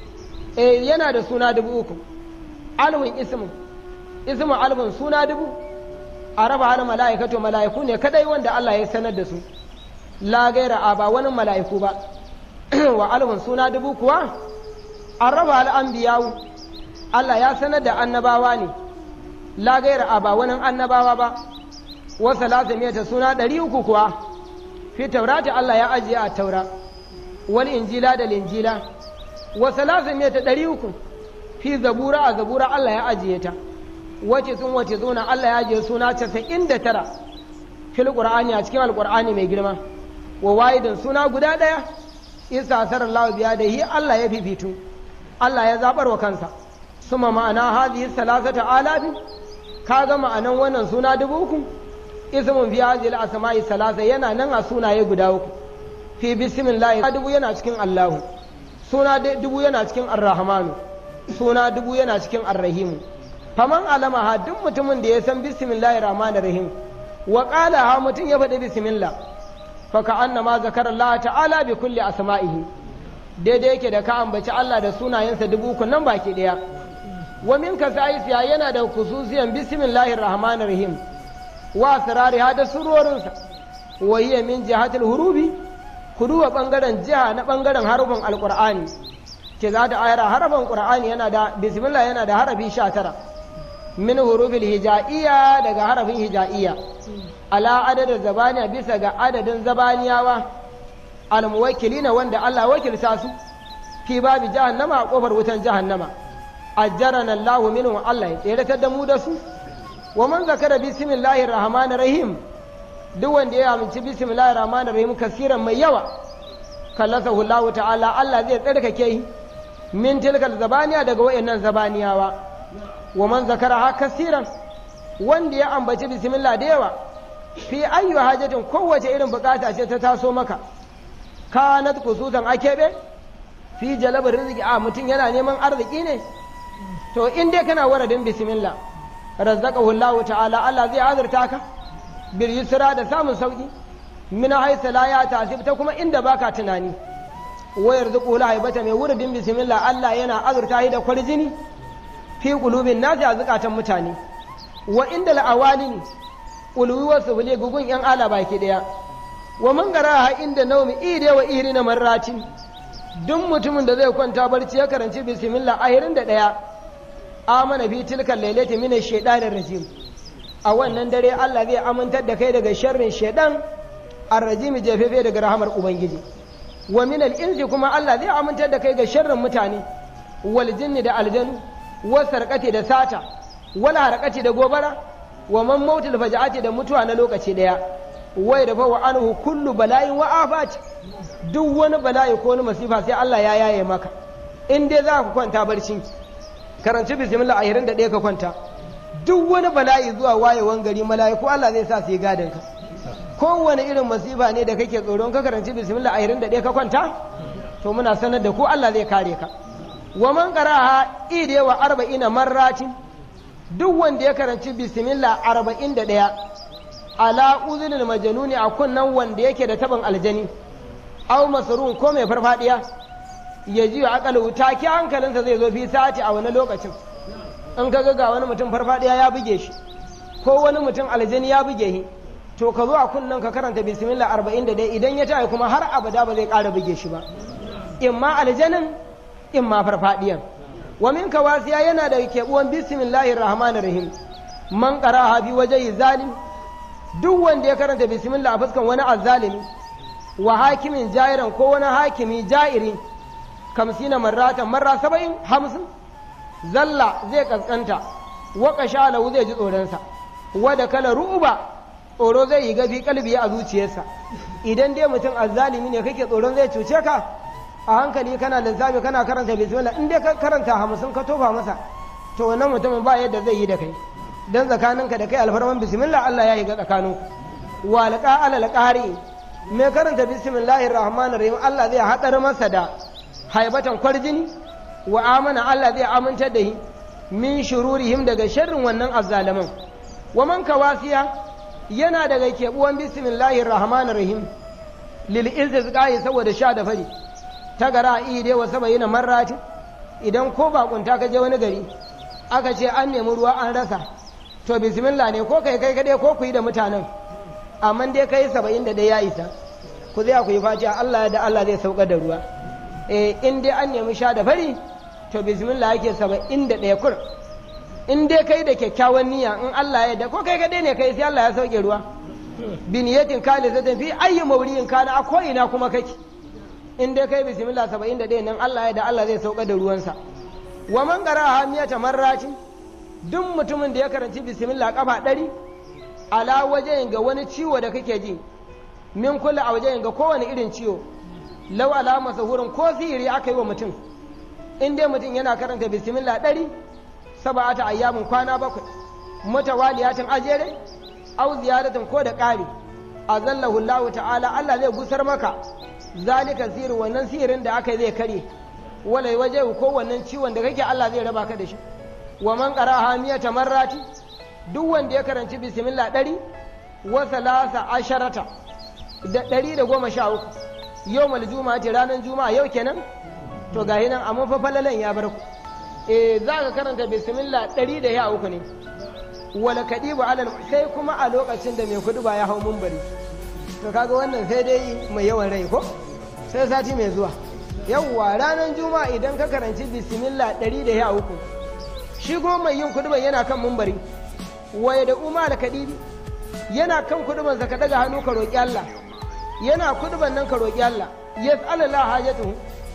eh yana da suna dubu uku alwin ismin ismin alwin suna dubu a raba hana mala'ikatu mala'iku ne kadai wanda Allah ya sanar da su la gaira a ba wani mala'iku ba wa alhun suna dubu kuwa an raba al'ambiyawu Allah ya sanar da annabawa ne la gaira a ba wani annabawa ba wasu lazimiyata suna ɗari uku kuwa fi taurata Allah ya ajiye a taura wal injila da linjila wasu lazimiyata ɗari uku fi zabura a zabura Allah ya ajiye ta wace sun wace zuna Allah ya ajiye suna casa'in da tara fil qur'ani a cikin alqur'ani mai girma wa wahidin suna guda ɗaya isa sarar lawa biya da hi Allah ya fifitu Allah ya zabar wa kansa suma ma'ana hadhihi salasata alafi kaga ma'anan wannan suna dubu uku ismun fi hadhihi al-asma'i salasa yana nan a sunaye guda uku fi bismillah dubu yana cikin Allahu suna dubu yana cikin ar-rahmanu suna dubu yana cikin ar-rahimu faman alama ha duk mutumin da ya san bismillahir rahmanir rahim wa qala ha mutum ya faɗi bismillah fa ka annama zakara Allah ta'ala bi kulli asma'ihi daidai yake da ka ambaci Allah da sunayensa dubu uku nan baki daya wa min ka sa'isiya yana da khususiyan bismillahir rahmanir rahim wa asrariha da surorinsa wa hiya min jihatil hurubi kuduwa bangaren jiha na bangaren harufin alqur'ani ke za ta ayara harafin qur'ani yana da bismillah yana da harafi 19 min hurufil hija'iyya daga harafin hija'iyya ala adadin zabaniya bisa ga adadin zabaniyawa almuwakkilina wanda Allah wakilta su fi babi jahannama a kofar wutan jahannama ajjarana Allah minhu Allah ya tseratar da mu da su wa man zakara bismillahir rahmanir rahim duk wanda ya amince bismillahir rahmanir rahim kasiran mai yawa kallasahu Allah ta'ala Allah zai tsarkake shi min tilkal zabaniya daga wayannan zabaniyawa wa man zakara ha kasiran wanda ya ambaci bismillah da yawa fi ayyu hajatin kowace irin bukata ce ta taso maka kanat kusutan akebe fi jalabar rizki a mutum yana neman arziki ne to in dai kana waradin bismillah razzaqahu Allah ta'ala Allah zai azurta ka bil yusra da samun sauki min haythu la ya tasib ta kuma inda baka tunani wa yarzuqu la haibata mai wuridin bismillah Allah yana azurta shi da kwarjini fi qulubin nasi a zukatan mutane wa inda la'awalin ulwi wasu bule gugun yan ala baki daya wa man garaha inda naumi ide wa iri na marratin duk mutumin da zai kwanta barci ya karanci bismillah ahirin da daya amana fi tilkal lailati min ash-shaytanir rajim a wannan dare Allah zai amintar da kai daga sharrin shaydan ar-rajim jefefe daga rahamar ubangiji wa min al-insi kuma Allah zai amintar da kai ga sharrin mutane wal jinni da aljanu wa sarqati da sata wal harqati da gobara wa man mautul faja'ati da mutuwa na lokaci daya wai da wa anhu kullu bala'in wa afat duk wani bala'i ko wani masifa sai Allah ya yaye maka in dai za ka kwanta barci karanci bismillah ahirin da ɗaya ka kwanta duk wani bala'i zuwa wayewan gari mala'iku Allah zai sa su yi gadin ka kowane irin masifa ne da kake tsoron ka karanci bismillah ahirin da ɗaya ka kwanta to muna sanar da ku Allah zai kare ka wa man qara'a ide wa arba'ina marratin duk wanda ya karanci bismillah arba'in da ɗaya ala uzunin majanuni a kunnan wanda yake da taban aljani aw masrun ko mai farfadiya ya ji wa akalu take hankalinsa zai zo fi sati a wani lokacin in ka ga wani mutum farfadiya ya buge shi ko wani mutum aljani ya buge shi to ka zo a kunnan ka karanta bismillah arba'in da ɗaya idan ya tayi kuma har abada ba zai ƙara buge shi ba imma aljanin imma farfadiyan wa min kawasiya yana da keɓuwan bismillahir rahmanir rahim man qara'a bi wajhi zalim duk wanda ya karanta bismillah a fuskan wani azzalimi wa hakimin jairan ko wani hakimi jairi kamsina marratan marra saba'in hamsin zalla zai kaskanta wa kashalahu zai ji tsoronsa wa da kala ru'uba tsoro zai yi gafi kalbi a zuciyarsa idan dai mutum azzalimi ne kake tsoron zai cuce ka a hankali kana lissafi kana karanta bismillah in dai ka karanta hamsin ka tofa masa to wannan mutumin ba yadda zai yi da kai dan tsakaninka da kai alfarman bismillah Allah ya yi ga tsakaninku wa laqa ala qari me karanta bismillahir rahmanir rahim Allah zai hadar masa da haibatan kwarjini wa amana Allah zai amintar da shi min shururihim daga sharrin wannan azzalaman wa man kawasiya yana daga kebuwan bismillahir rahmanir rahim lil izqai saboda sha da fari ta gara ide wa sabayina marrati idan ko bakunta ka je wani gari aka ce an nemi ruwa an rasa to bismillah ne ko kai kai kadai ko ku yi da mutanen amma dai kai saba'in da ɗaya ya isa ku zai ku yi fatiha Allah da Allah zai saukar da ruwa eh in dai an nemi sha da fari to bismillah yake saba'in da ɗaya kur in dai kai da kyakkyawan niyya in Allah ya da ko kai kadai ne kai sai Allah ya sauke ruwa bi niyatin khalisatin fi ayyi mawriyin kana a ko ina kuma kake in dai kai bismillah saba'in da ɗaya nan Allah ya da Allah zai sauka da ruwansa wa man qara'a miyata marratin duk mutumin da ya karanci bismillah kafa ɗari ala wajen ga wani ciwo da kake ji min kula a wajen ga kowane irin ciwo lau alama sahurin ko sihiri aka yi wa mutum in dai mutum yana karanta bismillah ɗari saba'ata ayyamin kwana bakwai mutawaliyatin ajere au ziyaratin ko da ƙari azallahu Allah ta'ala Allah zai gusar maka zalika sihiri wannan sihirin da aka yi zai kare wala waje ko wannan ciwon da kake Allah zai raba ka da shi wa man qara'a miyata marrati duk wanda ya karanci bismillah ɗari wa salasa asharata da ɗari da goma sha uku yau mal juma'a ce ranar juma'a yau kenan to ga nan amma fa falalan ya bar ku eh za ka karanta bismillah ɗari da ya uku ne wala kadibu alal sai kuma a lokacin da mai kudu ba ya hau mumbari to kaga wannan sai dai mai yawan rai ko sai sati mai zuwa yawwa ranar juma'a idan ka karanci bismillah ɗari da ya uku shi kuma mai yin kudu yana kan mumbari waye da umar kadibi yana kan kudubansa ka daga hannu ka roƙi Allah yana kuduban nan ka roƙi Allah yas'alallah hajatuhu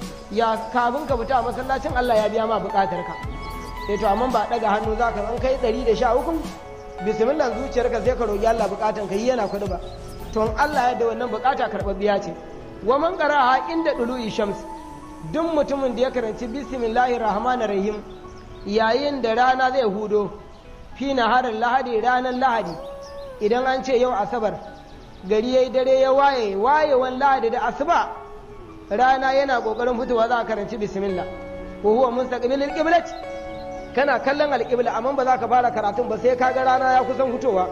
ya kafin ka fita a masallacin Allah ya biya ma buƙatar ka eh to amma ba daga hannu zaka an kai 113 bismillah zuciyarka sai ka roƙi Allah buƙatan ka yi yana kuduba to in Allah ya da wannan buƙata karɓar ce wa man qara'a inda dulu'i shams duk mutumin da ya karanci bismillahir rahmanir rahim yayin da rana zai hudo fi naharin lahadi ranar lahadi idan an ce yau asabar gari ya yi dare ya waye wayewan lahadi da asuba rana yana kokarin fitowa za a karanci bismillah ko huwa mustaqbilil qiblat kana kallon alqibla amma ba za ka fara karatun ba sai kaga rana ya kusan fitowa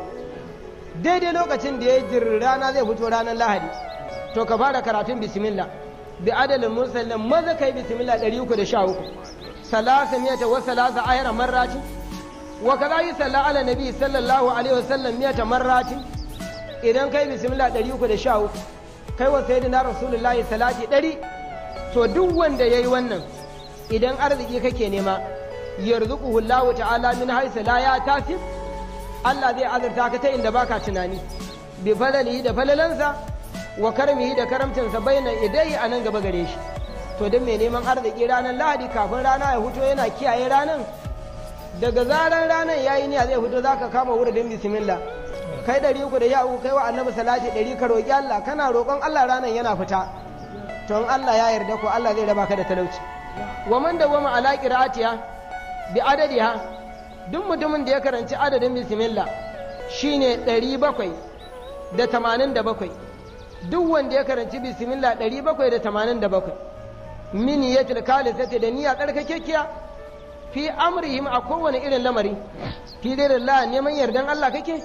daidai lokacin da ya jir rana zai fito ranar lahadi to ka fara karatun bismillah bi adalin mursallin maza kai bismillah 313 salasa miyata wa salasa ayara marrati wa kaza yi salla ala nabi sallallahu alaihi wasallam miyata marrati idan kai bismillah 313 kai wa sayyidina rasulullahi salati 100 to duk wanda yayi wannan idan arziki kake nema yarzuquhu Allah ta'ala min haythu la yatasib Allah zai azurta ka ta inda baka tunani bi falalihi da falalansa wa karmihi da karamcinsa baina idai a nan gaba gare shi to don mai neman arziki ranar lahadi kafin rana ya huto yana kiyaye ranar daga zaran ranar ya yi niyya zai fito za ka kama wurin bismillah kai ɗari uku da ya uku kai wa annabi salati ɗari ka roƙi Allah kana roƙon Allah ranar yana fita to in Allah ya yarda ko Allah zai raba ka da talauci wa man dawama ala qira'atiha bi adadiha duk mutumin da ya karanci adadin bismillah shine ɗari bakwai da tamanin da bakwai duk wanda ya karanci bismillah ɗari bakwai da tamanin da bakwai min yatil kalisati da niyya tsarkakekiya fi amrihim a kowane irin lamari fi dai Allah neman yardan Allah kake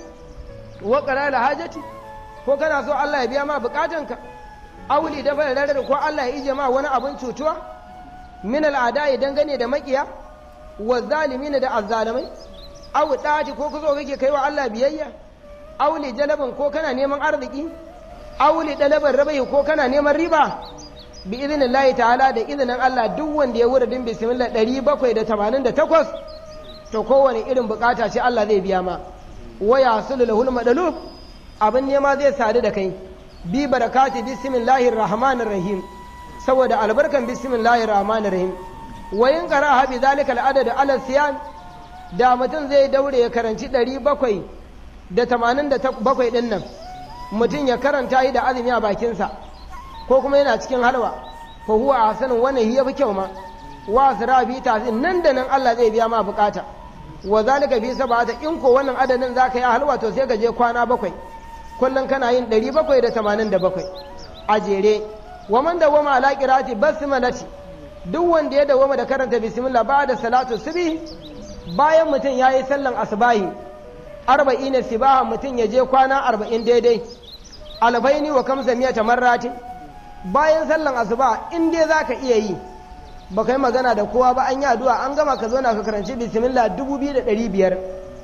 wa qarala hajati ko kana so Allah ya biya ma bukatanka auli da bai ko Allah ya ije ma wani abun cutuwa min al'ada dangane da makiya wa zalimin da azzalimai aw dati ko kuzo kake kai wa Allah biyayya auli jalabin ko kana neman arziki auli dalaban rabai ko kana neman riba bi izinin Allah ta'ala da izinin Allah duk wanda ya wuridin bismillah ɗari bakwai da tamanin da takwas to kowane irin bukata ce Allah zai biya ma waya sulu lahul madalub abin nema zai sadu da kai bi barakati bismillahir rahmanir rahim saboda albarkan bismillahir rahmanir rahim wa in qara'a bi zalika al-adad ala siyam da mutum zai daure ya karanci ɗari bakwai da tamanin da bakwai ɗin nan mutum ya karanta yi da azumi a bakinsa ko kuma yana cikin halwa fa huwa ahsanun wannan hiya fi kyau ma wa asra bi tazin nan da nan Allah zai biya ma bukata wa zalika fi sab'ata in ko wannan adadin zaka yi halwa to sai ka je kwana bakwai kullun kana yin 787 a jere wa man dawama ala qirati basmalati duk wanda ya dawama da karanta bismillah ba da salatu subhi bayan mutum yayi sallan asbahi arba'ina sibaha mutum ya je kwana arba'in daidai albaini wa kamsa miyata marratin bayan sallan asuba in dai za ka iya yi ba kai magana da kowa ba an yi addu'a an gama ka zo na ka karanci bismillah dubu biyu da ɗari biyar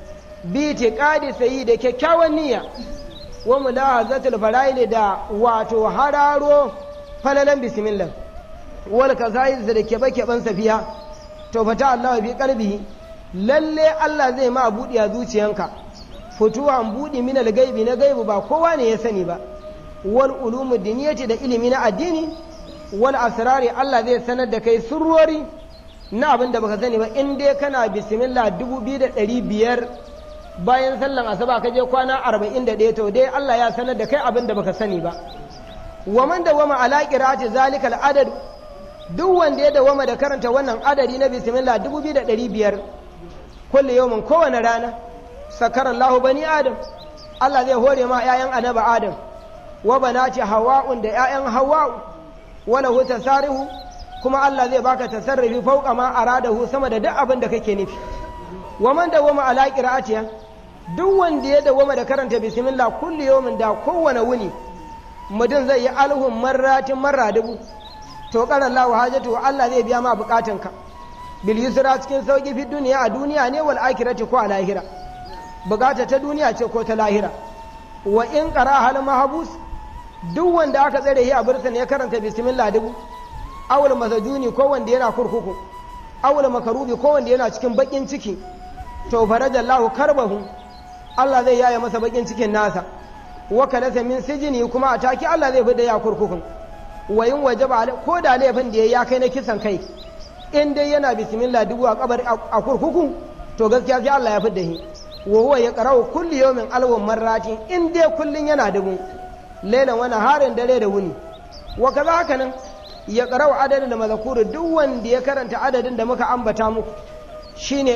bi te ƙadi sayi da kyakkyawan niyya wa mulahazatul fara'ili da wato hararo falalan bismillah wal kasais da kebe keben safiya to fata Allah bi qalbihi lalle Allah zai ma budi a zuciyanka futuwan budi min al-gaibi na gaibu ba kowa ne ya sani ba wal ulumu diniyati da ilimi na addini wal asrari Allah zai sanar da kai surrori na abin da baka sani ba in dai kana bismillah dubu biyu da ɗari biyar bayan sallan asuba ka je kwana arba'in da ɗaya to dai Allah ya sanar da kai abin da baka sani ba wa man dawama ala qira'ati zalika al adad duk wanda ya dawama da karanta wannan adadi na bismillah dubu biyu da ɗari biyar kullu yawmin kowane rana sakara Allahu bani adam Allah zai hore ma 'ya'yan annabi adam wa banati hawa'un da 'ya'yan hawa'u wala hu tasarihu kuma Allah zai baka tasarrufi fauka ma aradahu sama da duk abin da kake nufi wa man dawama ala qira'atiha duk wanda ya dawama da karanta bismillah kulli yawmin da kowane wuni mutum zai yi alhun marratin marra dubu to qara Allah hajatu Allah zai biya ma bukatunka bil yusra cikin sauki fi duniya a duniya ne wal akhirati ko a lahira bukata ta duniya ce ko ta lahira wa in qara hal mahbus duk wanda aka tsare shi a bursan ya karanta bismillah dubu awul masajuni ko wanda yana kurkuku awul makarubi ko wanda yana cikin bakin ciki to farajallahu karbahu Allah zai yaya masa bakin cikin nasa wa kalasa min sijini kuma a taki Allah zai fida ya kurkukun wa in wajaba ko da laifin da ya kai na kisan kai in dai yana bismillah dubu a kabar a kurkuku to gaskiya sai Allah ya fidda shi wa huwa yaqra'u kulli yawmin alwan marratin in dai kullun yana dubu lailan wani harin dare da wuni wa kaza haka nan ya ƙarau adadin da mazakuru duk wanda ya karanta adadin da muka ambata muku shine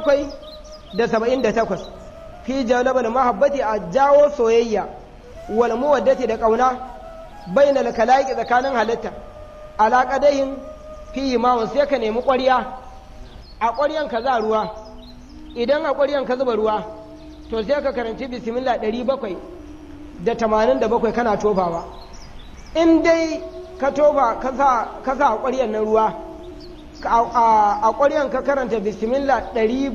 778 fi jalabal mahabbati a jawo soyayya wal muwaddati da kauna bainal kalaiki tsakanin halitta ala qadahin fi imamun sai ka nemi ƙwarya a ƙwaryan ka za ruwa idan a ƙwaryan ka zuba ruwa to sai ka karanci bismillah 787 kana tofawa in dai ka tofa ka sa a ƙwaryan na ruwa a ƙwaryan ka karanta bismillah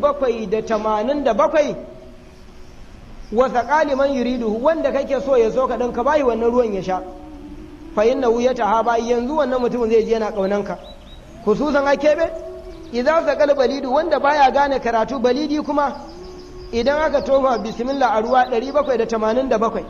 787 wasa ƙaliman yuridu wanda kake so ya so ka ɗan ka bayi wannan ruwan ya sha fa inna ya taha bayi yanzu wannan mutumin zai je yana ƙaunanka khususan a keɓe idan saƙal balidu wanda baya gane karatu balidi kuma idan aka tofa bismillah a ruwa 787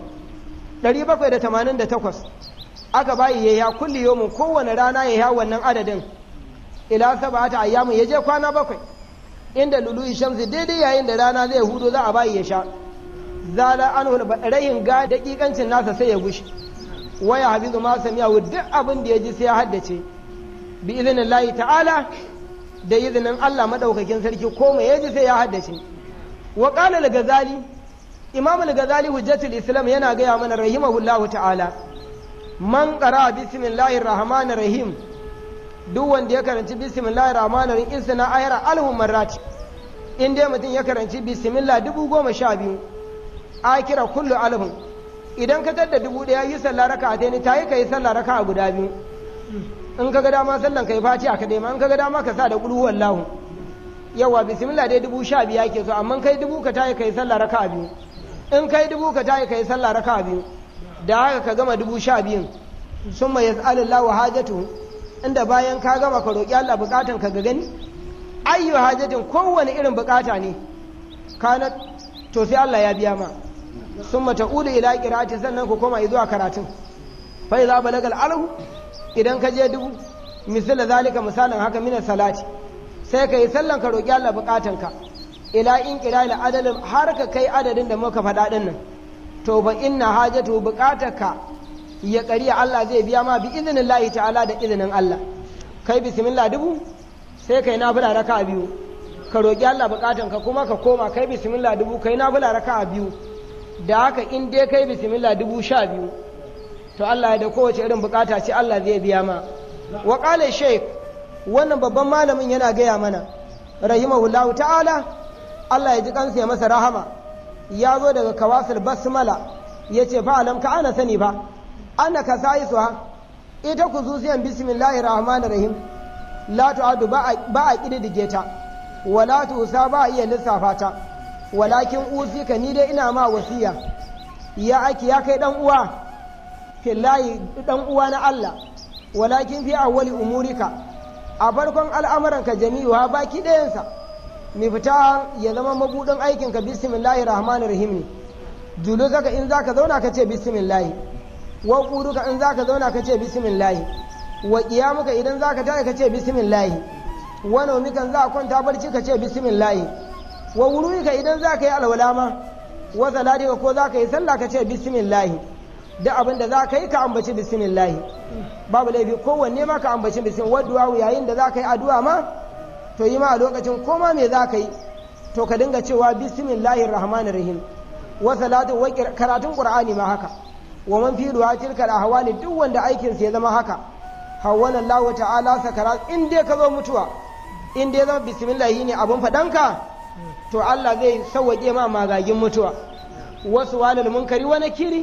788 aka bayi ya ya kulli yomin kowane rana ya ya wannan adadin ila sabata ayyamin ya je kwana bakwai inda lulu shamsi daidai yayin da rana zai hudo za a bayi ya sha zala an rahin ga dakikancin nasa sai ya gushi waya habizu ma samiya duk abin da ya ji sai ya haddace bi izinin layi ta'ala da izinin Allah madaukakin sarki ko mai ya ji sai ya haddace wa qala al-ghazali imam al-ghazali hujjatul islam yana gaya mana rahimahullahu ta'ala man qara bismillahir rahmanir rahim duk wanda ya karanci bismillahir rahmanir rahim isna ayra alhu marrat in dai mutum ya karanci bismillah dubu goma sha biyu akira kullu alhun idan ka tadda dubu ɗaya yi sallah raka a taini ta yi ka yi sallah raka a guda biyu in ka ga dama sallan ka yi fati a kadai ma in ka ga dama ka sa da ƙulu wallahu yawa bismillah dai dubu sha biyu ake so amma kai dubu ka tayi ka yi sallah raka a biyu in kai dubu ka tayi ka yi sallah raka a biyu da haka ka gama dubu sha biyun sun mai yas'alillahu hajatu inda bayan ka gama ka roƙi Allah buƙatan ka ga gani ayyu hajatin kowane irin buƙata ne kana to sai Allah ya biya ma sun mata ulu ila kirati sannan ku koma zuwa karatun fai za balagal alhu idan ka je dubu misali zalika misalin haka mina salati sai ka yi sallan ka roƙi Allah buƙatanka ila in kira ila adadin har ka kai adadin da muka faɗa ɗin nan to ba inna hajatu buƙatarka ya ƙari Allah zai biya ma bi izinin lahi ta'ala da izinin Allah kai bismillah dubu sai kai nafila raka biyu ka roƙi Allah buƙatanka kuma ka koma kai bismillah dubu kai nafila raka biyu da haka in dai kai bismillah dubu sha biyu to Allah ya da kowace irin bukata ce Allah zai biya ma wa qala shaykh wannan babban malamin yana gaya mana rahimahullahu ta'ala Allah ya ji kansa ya masa rahama ya zo daga kawasul basmala yace fa alam ka ana sani fa ana ka sai su ha ita kuzusiyan bismillahir rahmanir rahim la tu'adu ba a kididdige ta wala tusa ba a iya lissafa ta walakin usika ni dai ina ma wasiya ya ake ya kai dan uwa fillahi dan uwa na Allah walakin fi awwali umurika a farkon al'amuranka jami'uha baki ɗayansa mai fita ya zama mabudin aikinka bismillahir rahmanir rahim ne julu zaka in zaka zauna ka ce bismillahi wa quduka in zaka zauna ka ce bismillahi wa qiyamuka idan zaka tashi ka ce bismillahi wa nawmika in zaka kwanta barci ka ce bismillahi wa wuruika idan zaka yi alwala ma wa salatika ko zaka yi sallah ka ce bismillahi duk abin da zaka yi ka ambaci bismillahi babu laifi kowanne ma ka ambaci bismillah wa du'a yayin da zaka yi addu'a ma to yi ma a lokacin koma me zaka yi to ka dinga cewa bismillahir rahmanir rahim wa salatu wa karatun qur'ani ma haka wa man fi du'a tilka ahwali duk wanda aikin sa ya zama haka hawwana Allah ta'ala sakara in dai ka zo mutuwa in dai zama bismillah ne abun fadanka to Allah zai sauwaƙe ma magagin mutuwa wasu walil munkari wa nakiri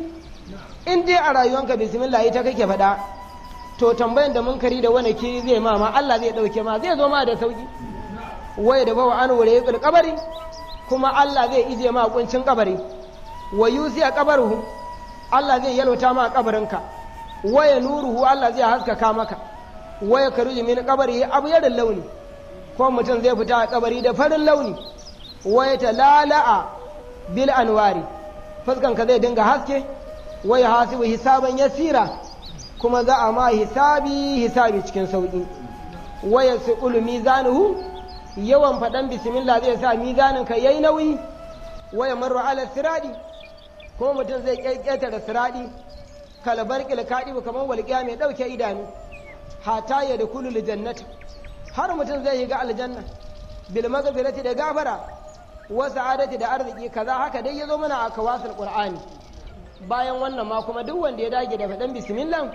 in dai a rayuwanka bismillah ita kake faɗa to tambayan da munkari da wani kiri zai ma ma Allah zai ɗauke ma zai zo ma da sauki waye da bawa an wure yaqul kabari kuma Allah zai ije ma kuncin kabari wa yusi a kabaruhu Allah zai yalwata ma kabarinka waya nuruhu Allah zai haskaka maka waya karuji min kabari abu yarin launi ko mutum zai fita a kabari da farin launi waya talala'a bil anwari fuskanka zai dinga haske waya hasibu hisaban yasira kuma za a ma hisabi hisabi cikin sauƙi waya siqulu mizanuhu yawan faɗan bismillah zai sa mizanin ka yayi nauyi waya marru ala siradi kuma mutum zai ƙetare siradi kalabar kilkadi kamar walƙiya mai ɗauke idanu hata ya da kulul jannata har mutum zai yi ga aljanna bil magfirati da gafara wa sa'adati da arziki kaza haka dai yazo mana a kawasul qur'ani bayan wannan ma kuma duk wanda ya dage da faɗan bismillah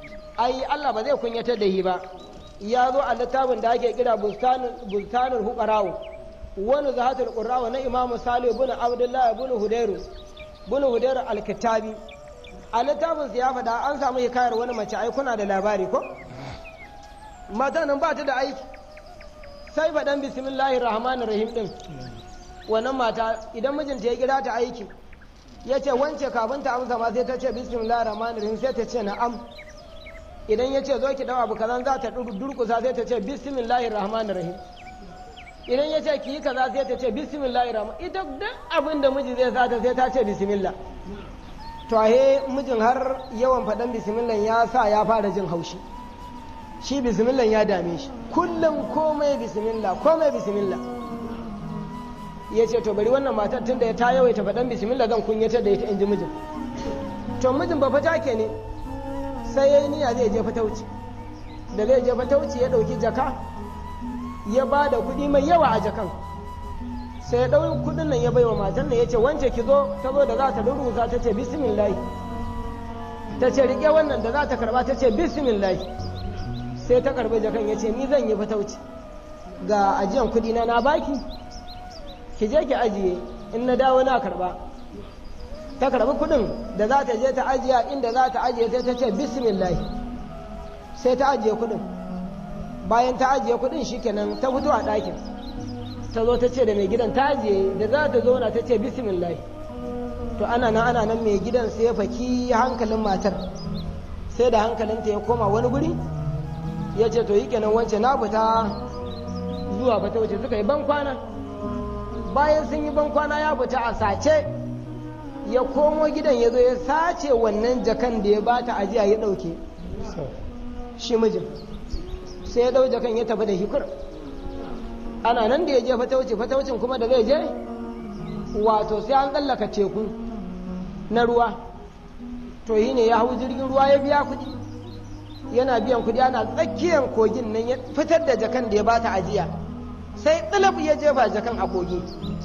ai Allah ba zai kunyatar da yi ba ya zo a littafin da ake kira bustanul huqarawu wani zahatul qurrawa na imamu salih ibn abdullah ibn hudairu ibn hudairu al-kitabi a littafin sa ya faɗa an samu hikayar wani mace ai kuna da labari ko mata nan ba ta da aiki sai faɗan bismillahir rahmanir rahim din wannan mata idan mijinta ya kira ta aiki ya ce wance kafin ta amsa ma sai ta ce bismillahir rahmanir rahim sai ta ce na'am idan ya ce zo ki dawa abu kaza za ta durkusa sai ta ce bismillahir rahmanir rahim idan ya ce ki yi kaza sai ta ce bismillahir rahman ita duk abin da miji zai sata sai ta ce bismillah to ahe mijin har yawan faɗan bismillah ya sa ya fara jin haushi shi bismillah ya dame shi kullum komai bismillah komai bismillah ya ce to bari wannan matar tun da ya ta yawaita faɗan bismillah zan kunyatar da ita in ji mijin to mijin ba fata ke ne sai ya yi niyya zai je fatauci da zai je fatauci ya ɗauki jaka ya ba da kuɗi mai yawa a jakan sai ya ɗauki kuɗin nan ya bai wa matan nan ya ce wance ki zo ta zo da za ta rurusa ta ce bismillah ta ce riƙe wannan da za ta karɓa ta ce bismillah sai ta karɓi jakan ya ce ni zan yi fatauci ga ajiyan kuɗi na na baki ki je ki ajiye in na dawo na karɓa ta karɓi kuɗin da za ta je ta ajiya inda za ta ajiye sai ta ce bismillah sai ta ajiye kuɗin bayan ta ajiye kuɗin shikenan ta fito a ɗakin ta zo ta ce da mai gidan ta ajiye da za ta zauna ta ce bismillah to ana nan ana nan mai gidan sai ya faki hankalin matar sai da hankalinta ya koma wani guri ya ce to yi kenan wance na fita zuwa fata wuce suka yi ban kwana bayan sun yi ban kwana ya fita a sace ya komo gidan ya zo ya sace wannan jakan da ya bata ajiya ya ɗauke shi mijin sai ya ɗau jakan ya tafi da hikur ana nan da ya je fatauci fataucin kuma da zai je wato sai an tsallaka teku na ruwa to yi ne ya hau jirgin ruwa ya biya kuɗi yana biyan kuɗi ana tsakiyar kogin nan ya fitar da jakan da ya bata ajiya sai tsilif ya jefa jakan a kogi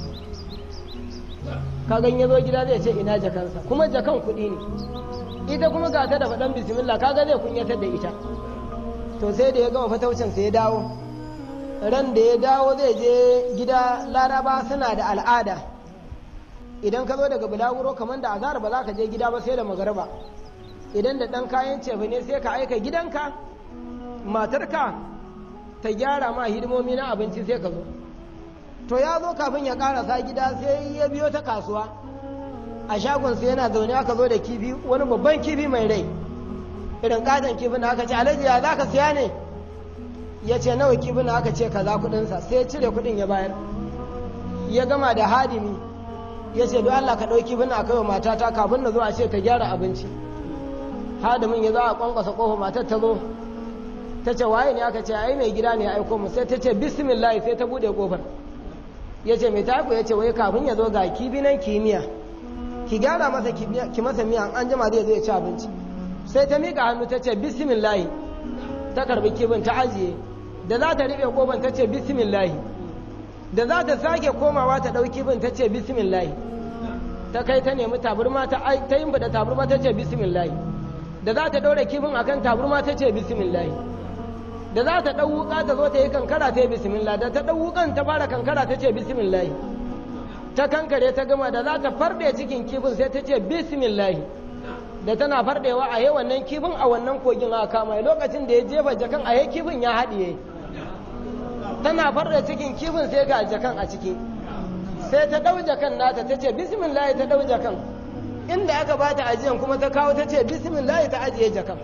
kagan ya zo gida zai ce ina jakansa kuma jakan kuɗi ne ita kuma ga ta da faɗan bismillah kaga zai kunyatar da ita to sai da ya gama fataucin sai ya dawo ran da ya dawo zai je gida laraba suna da al'ada idan ka zo daga bulaguro kamar da azhar ba za ka je gida ba sai da magarba idan da ɗan kayan cefa ne sai ka aika gidanka matarka ta gyara ma hidimomi na abinci sai ka zo to ya zo kafin ya karasa gida sai ya biyo ta kasuwa a shagonsa yana zaune aka zo da kifi wani babban kifi mai rai irin katon kifin da aka ce alhaji ya za ka siya ne ya ce nawa kifin da aka ce kaza kudinsa sai ya cire kudin ya bayar ya gama da hadimi ya ce don Allah ka ɗauki kifin a kai wa matata kafin na zo a ce ta gyara abinci hadimin ya zo a kwankwasa kofa matar ta zo ta ce waye ne aka ce ai mai gida ne ya aiko mu sai ta ce bismillah sai ta bude kofar ya ce mai taku ya ce wai kafin ya zo ga kibi nan kimiyya ki gyara masa ki masa miya an jima zai zo ya ci abinci sai ta miƙa hannu ta ce bismillah ta karbi kibin ta ajiye da za ta riɓe kofar ta ce bismillah da za ta sake komawa ta ɗauki bin ta ce bismillah ta kai ta nemi taburma ta ta yin da taburma ta ce bismillah da za ta ɗaure kifin akan taburma ta ce bismillah da za ta ɗau wuƙa ta zo ta yi kankara ta yi bismillah da ta ɗau wuƙan ta fara kankara ta ce bismillah ta kankare ta gama da za ta farɗe cikin kifin sai ta ce bismillah da tana farɗewa a yi wannan kifin a wannan kogin a kama lokacin da ya jefa jakan a yi kifin ya haɗiye tana farɗe cikin kifin sai ga jakan a ciki sai ta ɗau jakan nata ta ce bismillah ta ɗau jakan inda aka ba ta ajiyan kuma ta kawo ta ce bismillah ta ajiye jakan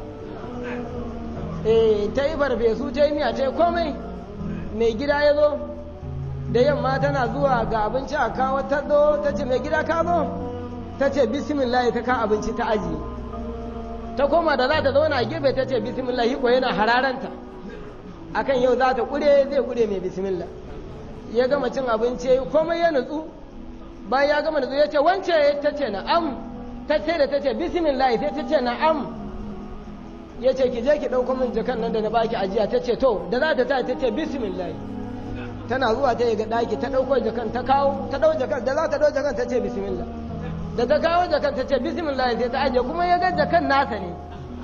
eh ta yi farfesu ta yi miya ta yi komai mai gida ya zo da yamma tana zuwa ga abinci a kawo ta zo ta ce mai gida ka zo ta ce bismillah ta ka abinci ta ajiye ta koma da za ta zauna a gefe ta ce bismillah ko yana hararanta akan yau za ta kure zai kure mai bismillah ya gama cin abinci ya yi komai ya nutsu bayan ya gama nutsu ya ce wance ta ce na'am ta ce da ta ce bismillah sai ta ce na'am ya ce ki je ki ɗauko min jakan nan da na baki ajiya ta ce to da za ta ta ta ce bismillah tana zuwa ta yi ga ɗaki ta ɗauko jakan ta kawo ta ɗau jakan da za ta ɗau jakan ta ce bismillah da ta kawo jakan ta ce bismillah sai ta ajiye kuma ya ga jakan nasa ne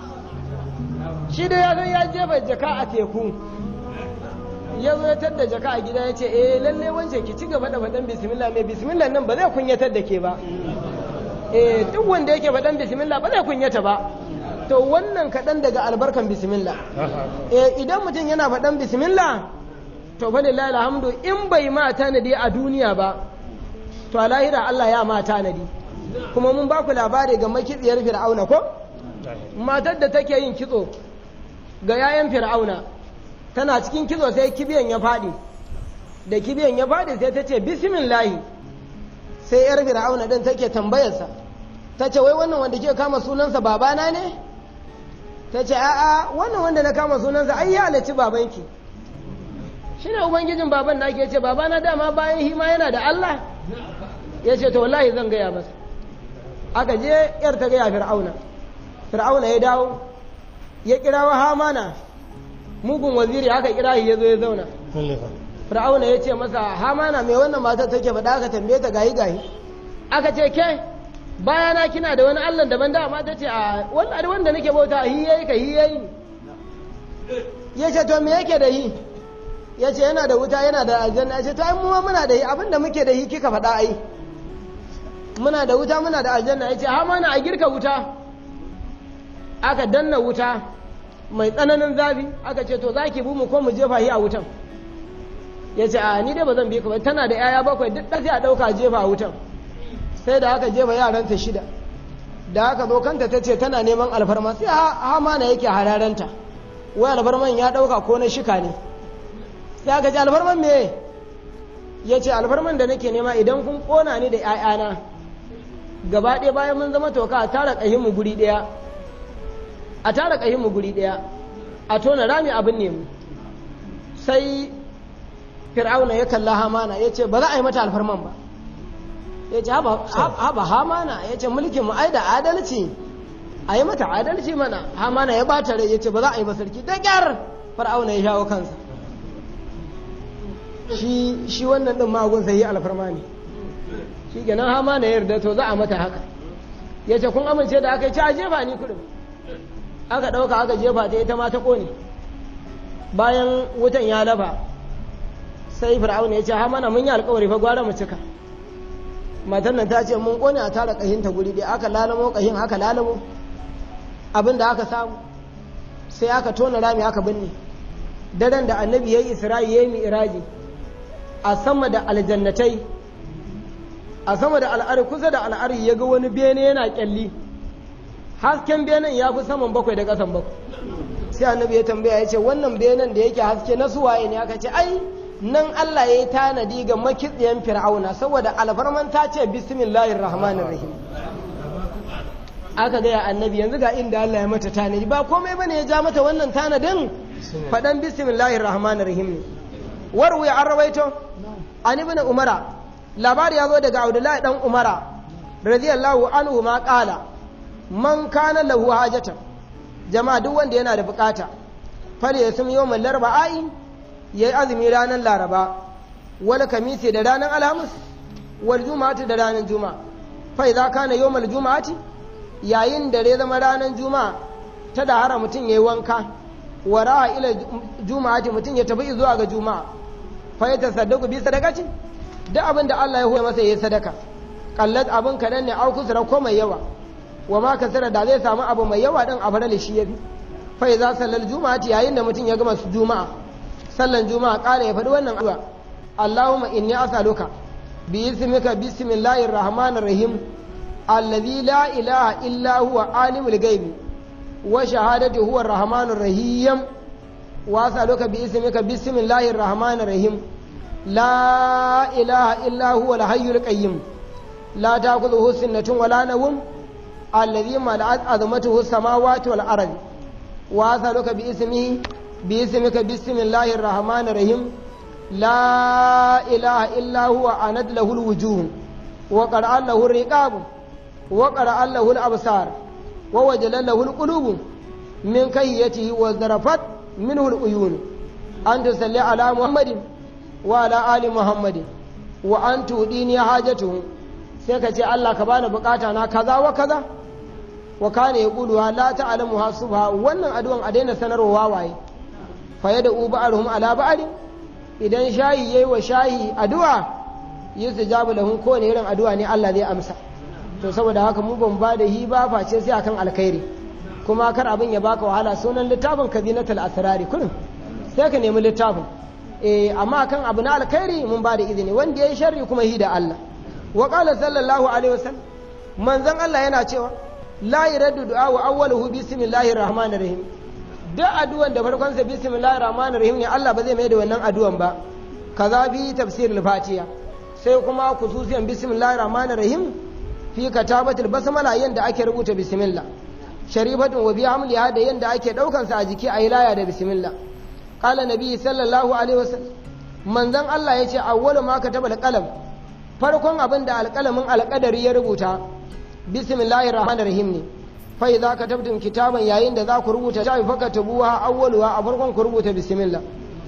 shi da ya zo ya jefa jaka a teku ya zo ya tadda jaka a gida ya ce eh lalle wance ki ci gaba da faɗan bismillah mai bismillah nan ba zai kunyatar da ke ba eh duk wanda yake faɗan bismillah ba zai kunyata ba to wannan kaɗan daga albarkan bismillah eh idan mutum yana faɗan bismillah to fa lillahi alhamdu in bai ma tanadi a duniya ba to a lahira Allah ya ma tanadi kuma mun ba ku labari ga makitsiyar fir'auna ko matar da take yin kitso ga yayan fir'auna tana cikin kitso sai kibiyan ya faɗi da kibiyan ya faɗi sai ta ce bismillahi sai yar fir'auna din take tambayarsa ta ce wai wannan wanda ke kama sunansa babana ne ta ce a'a wannan wanda na kama sunansa ai ya halarci babanki shi ne ubangijin baban na ke ce babana dama bayan hima yana da Allah ya ce to wallahi zan gaya masa aka je yar ta gaya fir'auna fir'auna ya dawo ya kira wa hamana mugun waziri aka kira shi ya zo ya zauna fir'auna ya ce masa hamana mai wannan matar take faɗa aka tambaye ta gayi gayi aka ce ke bayana kina da wani allah daban da amma ta ce a wannan wanda nake bauta hi yayi ka hi yayi ya ce to me yake da hi ya ce yana da wuta yana da aljanna ya ce to ai mu ma muna da hi abinda muke da hi kika faɗa ai muna da wuta muna da aljanna ya ce hamana a girka wuta aka danna wuta mai tsananin zafi aka ce to za ki bu mu ko mu jefa shi a wutan ya ce a ni dai ba zan bi ka ba tana da yaya bakwai duk ɗafi a ɗauka jefa a wutan sai da aka jefa yaranta shida da aka zo kanta ta ce tana neman alfarma sai hamana yake hararanta wai alfarman ya ɗauka ko na shika ne sai aka ce alfarman me ya ce alfarman da nake nema idan kun ƙona ni da 'ya'yana gaba ɗaya bayan mun zama toka a tara ƙahinmu guri ɗaya a tara ƙahinmu guri ɗaya a tona rami abin nemu sai fir'auna ya kalla hamana ya ce ba za a yi mata alfarman ba ya ce haba hamana ya ce mulkin mu ai da adalci a yi mata adalci mana hamana ya bata rai ya ce ba za a yi ba sarki da ƙyar fir'auna ya shawo kansa shi wannan ɗin magun sai yi alfarma ne shi kenan hamana ya yarda to za a mata haka ya ce kun amince da aka yi ci a jefa ni kudin aka ɗauka aka jefa ta ita ma ta ƙone bayan wutan ya lafa sai fir'auna ya ce ha mana mun yi alkawari fa gwara mu cika matar nan ta ce mun ƙone a tara ƙahin ta guri ɗaya aka lalamo ƙahin aka lalamo abin da aka samu sai aka tona rami aka binne daren da annabi ya yi isra'i ya yi mi'iraji a sama da aljannatai a sama da al'ari kusa da al'ari ya ga wani bene yana ƙyalli hasken benen ya fi saman bakwai da ƙasan bakwai sai annabi ya tambaya ya ce wannan benen da yake haske na suwaye ne aka ce ai nan Allah ya yi tanadi ga makitsiyan fir'auna saboda alfarman ta ce bismillahir rahmanir rahim aka gaya annabi yanzu ga inda Allah ya mata tanadi ba komai bane ya ja mata wannan tanadin faɗan bismillahir rahmanir rahim ne warwi an rawaito an ibn umara labari ya zo daga abdullahi dan umara radiyallahu anhu ma qala man kana lahu hajatan jama'a duk wanda yana da bukata fale ya sumi yawmal larba'i yayi azumi ranar laraba wal kamisi da ranar alhamis wal juma'ati da ranar juma'a fa idza kana yawmal juma'ati yayin da ya zama ranar juma'a ta da hara mutum yayi wanka wara ila juma'ati mutum ya tafi zuwa ga juma'a fa ya tasaddaku bi sadaqati duk abin da Allah ya hoya masa yayi sadaka kallat abin kadan ne au kusura ko mai yawa wa ma kasara da zai samu abu mai yawa din a farali shi yafi fa idza sallal juma'ati yayin da mutum ya gama su juma'a sallan juma'a kare ya faɗi wannan addu'a Allahumma inni as'aluka bi ismika bismillahir rahmanir rahim alladhi la ilaha illa huwa alimul ghaibi wa shahadatu huwa arrahmanur rahim wa as'aluka bi ismika bismillahir rahmanir rahim la ilaha illa huwa al-hayyul qayyum la ta'khudhuhu sinatun wa la nawm alladhi mala'at azmatuhu as-samawati wal ardi wa as'aluka bi ismihi bi ismika bismillahir rahmanir rahim la ilaha illa huwa anad lahu al-wujuh wa qara'a lahu ar-riqab wa qara'a lahu al-absar wa wajala lahu al-qulub min kayyatihi wa zarafat minhu al-uyun an tusalli ala muhammadin wa ala ali muhammadin wa an tudini hajatuhu sai ka ce Allah ka bani bukata na kaza wa kaza wa kana yaqulu la ta'lamu hasubha wannan addu'an a daina sanarwa wawaye fa yada uba'arhum ala ba'd idan shayi yayi wa shayi addu'a yusujabu lahum ko ne irin addu'a ne Allah zai amsa to saboda haka mu ban ba da hi ba face sai akan alkhairi kuma kar abin ya baka wahala sunan littafin kazinatul asrari kullum sai ka nemi littafin eh amma kan abu na alkhairi mun ba da izini wanda yayi sharri kuma hi da Allah wa qala sallallahu alaihi wasallam manzon Allah yana cewa la yuraddu du'a wa awwaluhu bismillahir rahmanir rahim duk addu'an da farkon sa bismillahir rahmanir rahim ne Allah ba zai mai da wannan addu'an ba kaza bi tafsirul fatiha sai kuma khususiyan bismillahir rahmanir rahim fi katabatul basmala yanda ake rubuta bismillah sharifatun wa bi hamliha da yanda ake daukan sa a jiki a laya da bismillah qala nabi sallallahu alaihi wasallam manzon Allah yace awwalu ma kataba alqalam farkon abin da alqalamin alqadari ya rubuta bismillahir rahmanir rahim ne fa idza katabtum kitaban yayin da za ku rubuta shafi fakatubuha awwaluha a farkon ku rubuta bismillah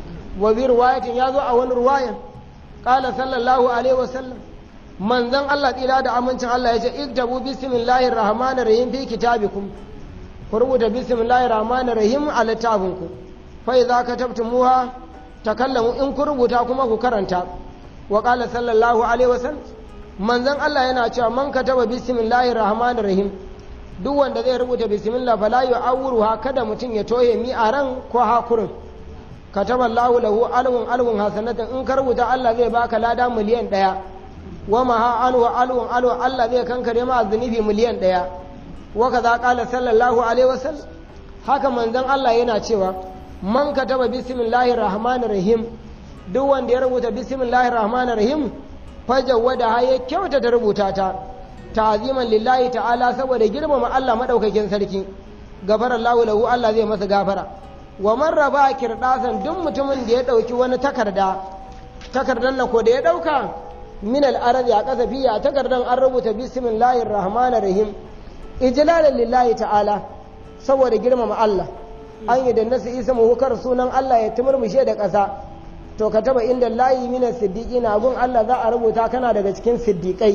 wa bi riwayatin yazo a wani riwayan qala sallallahu alaihi wasallam manzon Allah tsira da amincin Allah yace iktabu bismillahir rahmanir rahim fi kitabikum ku rubuta bismillahir rahmanir rahim a littafinku fa idza katabtumuha takallamu in ku rubuta kuma ku karanta wa qala sallallahu alaihi wasallam manzon Allah yana cewa man kataba bismillahir rahmanir rahim duk wanda zai rubuta bismillah fala yu'awruha kada mutum ya toye mi a ran ko hakurin kataba Allahu lahu alwun alwun hasanatan in ka rubuta Allah zai baka lada miliyan ɗaya wa maha anhu alwun alwun Allah zai kankare ma zunubi miliyan ɗaya wa kaza qala sallallahu alaihi wasallam haka manzon Allah yana cewa man kataba bismillahir rahmanir rahim duk wanda ya rubuta bismillahir rahmanir rahim fajawada ha ya kyauta ta rubuta ta ta'ziman lillahi ta'ala saboda girmama Allah madaukakin sarki gafara Allahu lahu Allah zai masa gafara wa man raba kirdasan duk mutumin da ya dauki wani takarda takardan nan ko da ya dauka min al-ardi a kasa fiya takardan an rubuta bismillahir rahmanir rahim ijlalan lillahi ta'ala saboda girmama Allah an yi da nasu isa muhukar sunan Allah ya tumurmushe da ƙasa to ka taba inda layi mina siddiƙi na gun Allah za a rubuta kana daga cikin siddiƙai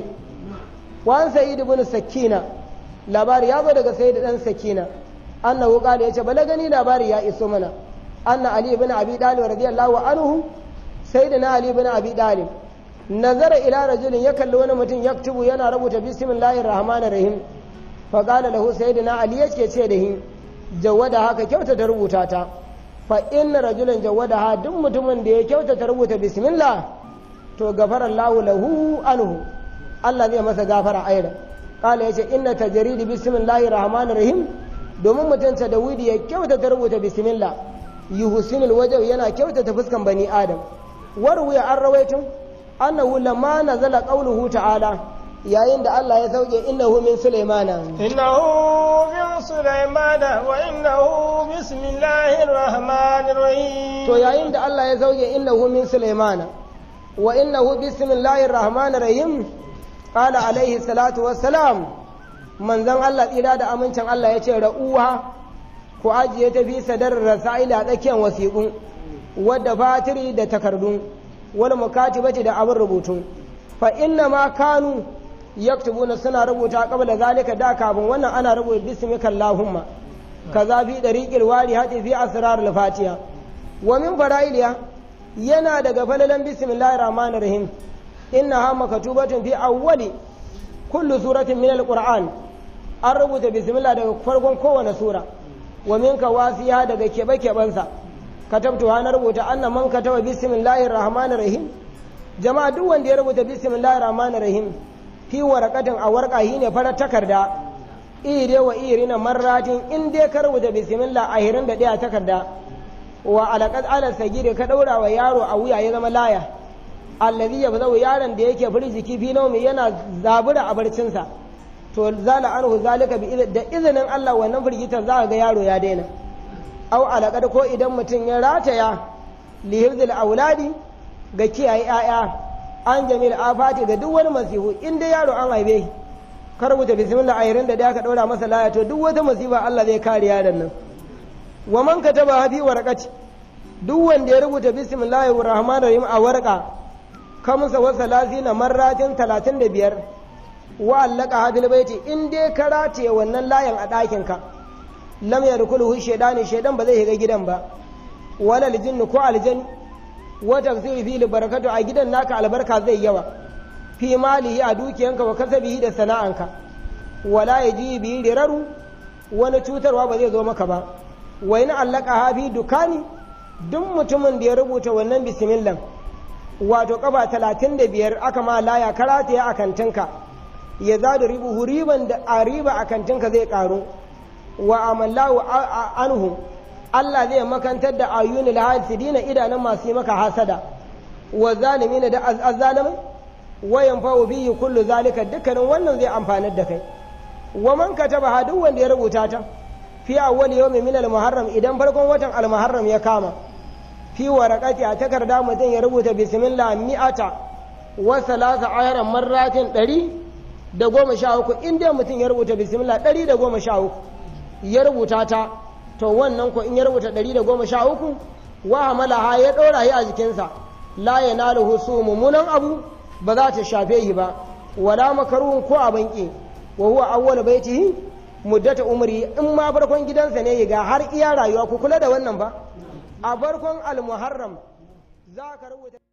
wan sa'id ibn sakina labari ya zo daga sayyid dan sakina annahu qala yace bala gani labari ya iso mana anna ali ibn abi talib radiyallahu anhu sayyidina ali ibn abi talib nazara ila rajulin ya kalli wani mutum yaktubu yana rubuta bismillahir rahmanir rahim fa qala lahu sayyidina ali yake ce da shi jawada haka kyauta ta rubuta ta fa inna rajulan jawada ha duk mutumin da ya kyauta ta rubuta bismillah to gafara Allahu lahu anhu Allah zai masa gafara aida kala yace inna tajridi bismillahir rahmanir rahim domin mutum ta dawidi ya kyauta ta rubuta bismillah yuhsinul wajh yana kyauta ta fuskan bani adam warwiya an rawaitun annahu lamma nazala qawluhu ta'ala yayin da Allah ya sauke innahu min sulaimana innahu min sulaimana wa innahu bismillahir rahmanir rahim to yayin da Allah ya sauke innahu min sulaimana wa innahu bismillahir rahmanir rahim qala alaihi salatu wassalam manzon Allah tsira da amincin Allah ya ce ra'uha ku ajiye ta fi sadarar rasaila tsakiyar wasiƙun wadda fatiri da takardun wani mukatibati da abin rubutu fa inna ma kanu yaktubuna suna rubuta qabla zalika da kafin wannan ana rubuta bismika allahumma kaza fi dariqil wali hati fi asrar al-fatiha wa min fara'iliya yana daga falalan bismillahir rahmanir rahim innaha maktubatun fi awwali kullu suratin min al-qur'an an rubuta bismillah daga farkon kowane sura wa minka wasiya daga kebe-kebensa katabtu na rubuta anna man kataba bismillahir rahmanir rahim jama'a duk wanda ya rubuta bismillahir rahmanir rahim fi waraqatin a warqa ne farar takarda ire wa irina marratin in dai ka rubuta bismillah a hirin da daya takarda wa alaqad ala sagiri ka daura wa yaro a wuya ya zama laya allazi yabzau yaron da yake firjiki fi naumi yana zabura a barcinsa to zala anhu zalika bi da izinin Allah wannan firgitar za ga yaro ya daina au alaƙar ko idan mutum ya rataya lihirzil auladi ga kiyaye 'ya'ya an jamil afati ga duk wani masifu in dai yaro an haife ka rubuta bismillah ayirin da da ka ɗaura masa laya to duk wata masifa Allah zai kare yaron nan wa man kataba hafi warqati duk wanda ya rubuta bismillahir rahmanir rahim a warqa kamsa wa salasina marratin 35 wa allaka hadil baiti in dai ka rataye wannan layan a ɗakin ka lam yadkhuluhu shaytanu shaytan ba zai shiga gidan ba wala aljinn ko aljan wa tafsiri fi barakatu a gidan naka albarka zai yawa fi malihi a dukiyanka wa kasabihi da sana'anka wala yaji bi riraru wani cutarwa ba zai zo maka ba wa in allaka hafi dukani duk mutumin da ya rubuta wannan bismillah wato kafa talatin da biyar aka ma laya karata ya a kantinka ya zada ribu riban da a riba a kantinka zai karu wa amallahu anhu Allah zai makantar da ayyuni lahasidina idanun masu yi maka hasada wa zalimin da azzalimai wa yanfa'u bihi kullu zalika dukkanin wannan zai amfanar da kai wa man kataba duk wanda ya rubuta ta fi awwal yawmin min al-muharram idan farkon watan al-muharram ya kama fi waraqati a takarda mutum ya rubuta bismillah mi'ata wa salasa ayran marratin ɗari da goma sha uku in dai mutum ya rubuta bismillah ɗari da goma sha uku ya rubuta ta to wannan ko in ya rubuta ɗari da goma sha uku wa hamalaha ya ɗora shi a jikinsa la ya naluhu su mummunan abu ba za ta shafe shi ba wala makaruhun ko a banki wa huwa awwal baitihi muddata umri in ma farkon gidansa ne ga har iya rayuwa ku kula da wannan ba a farkon al-muharram za ka rubuta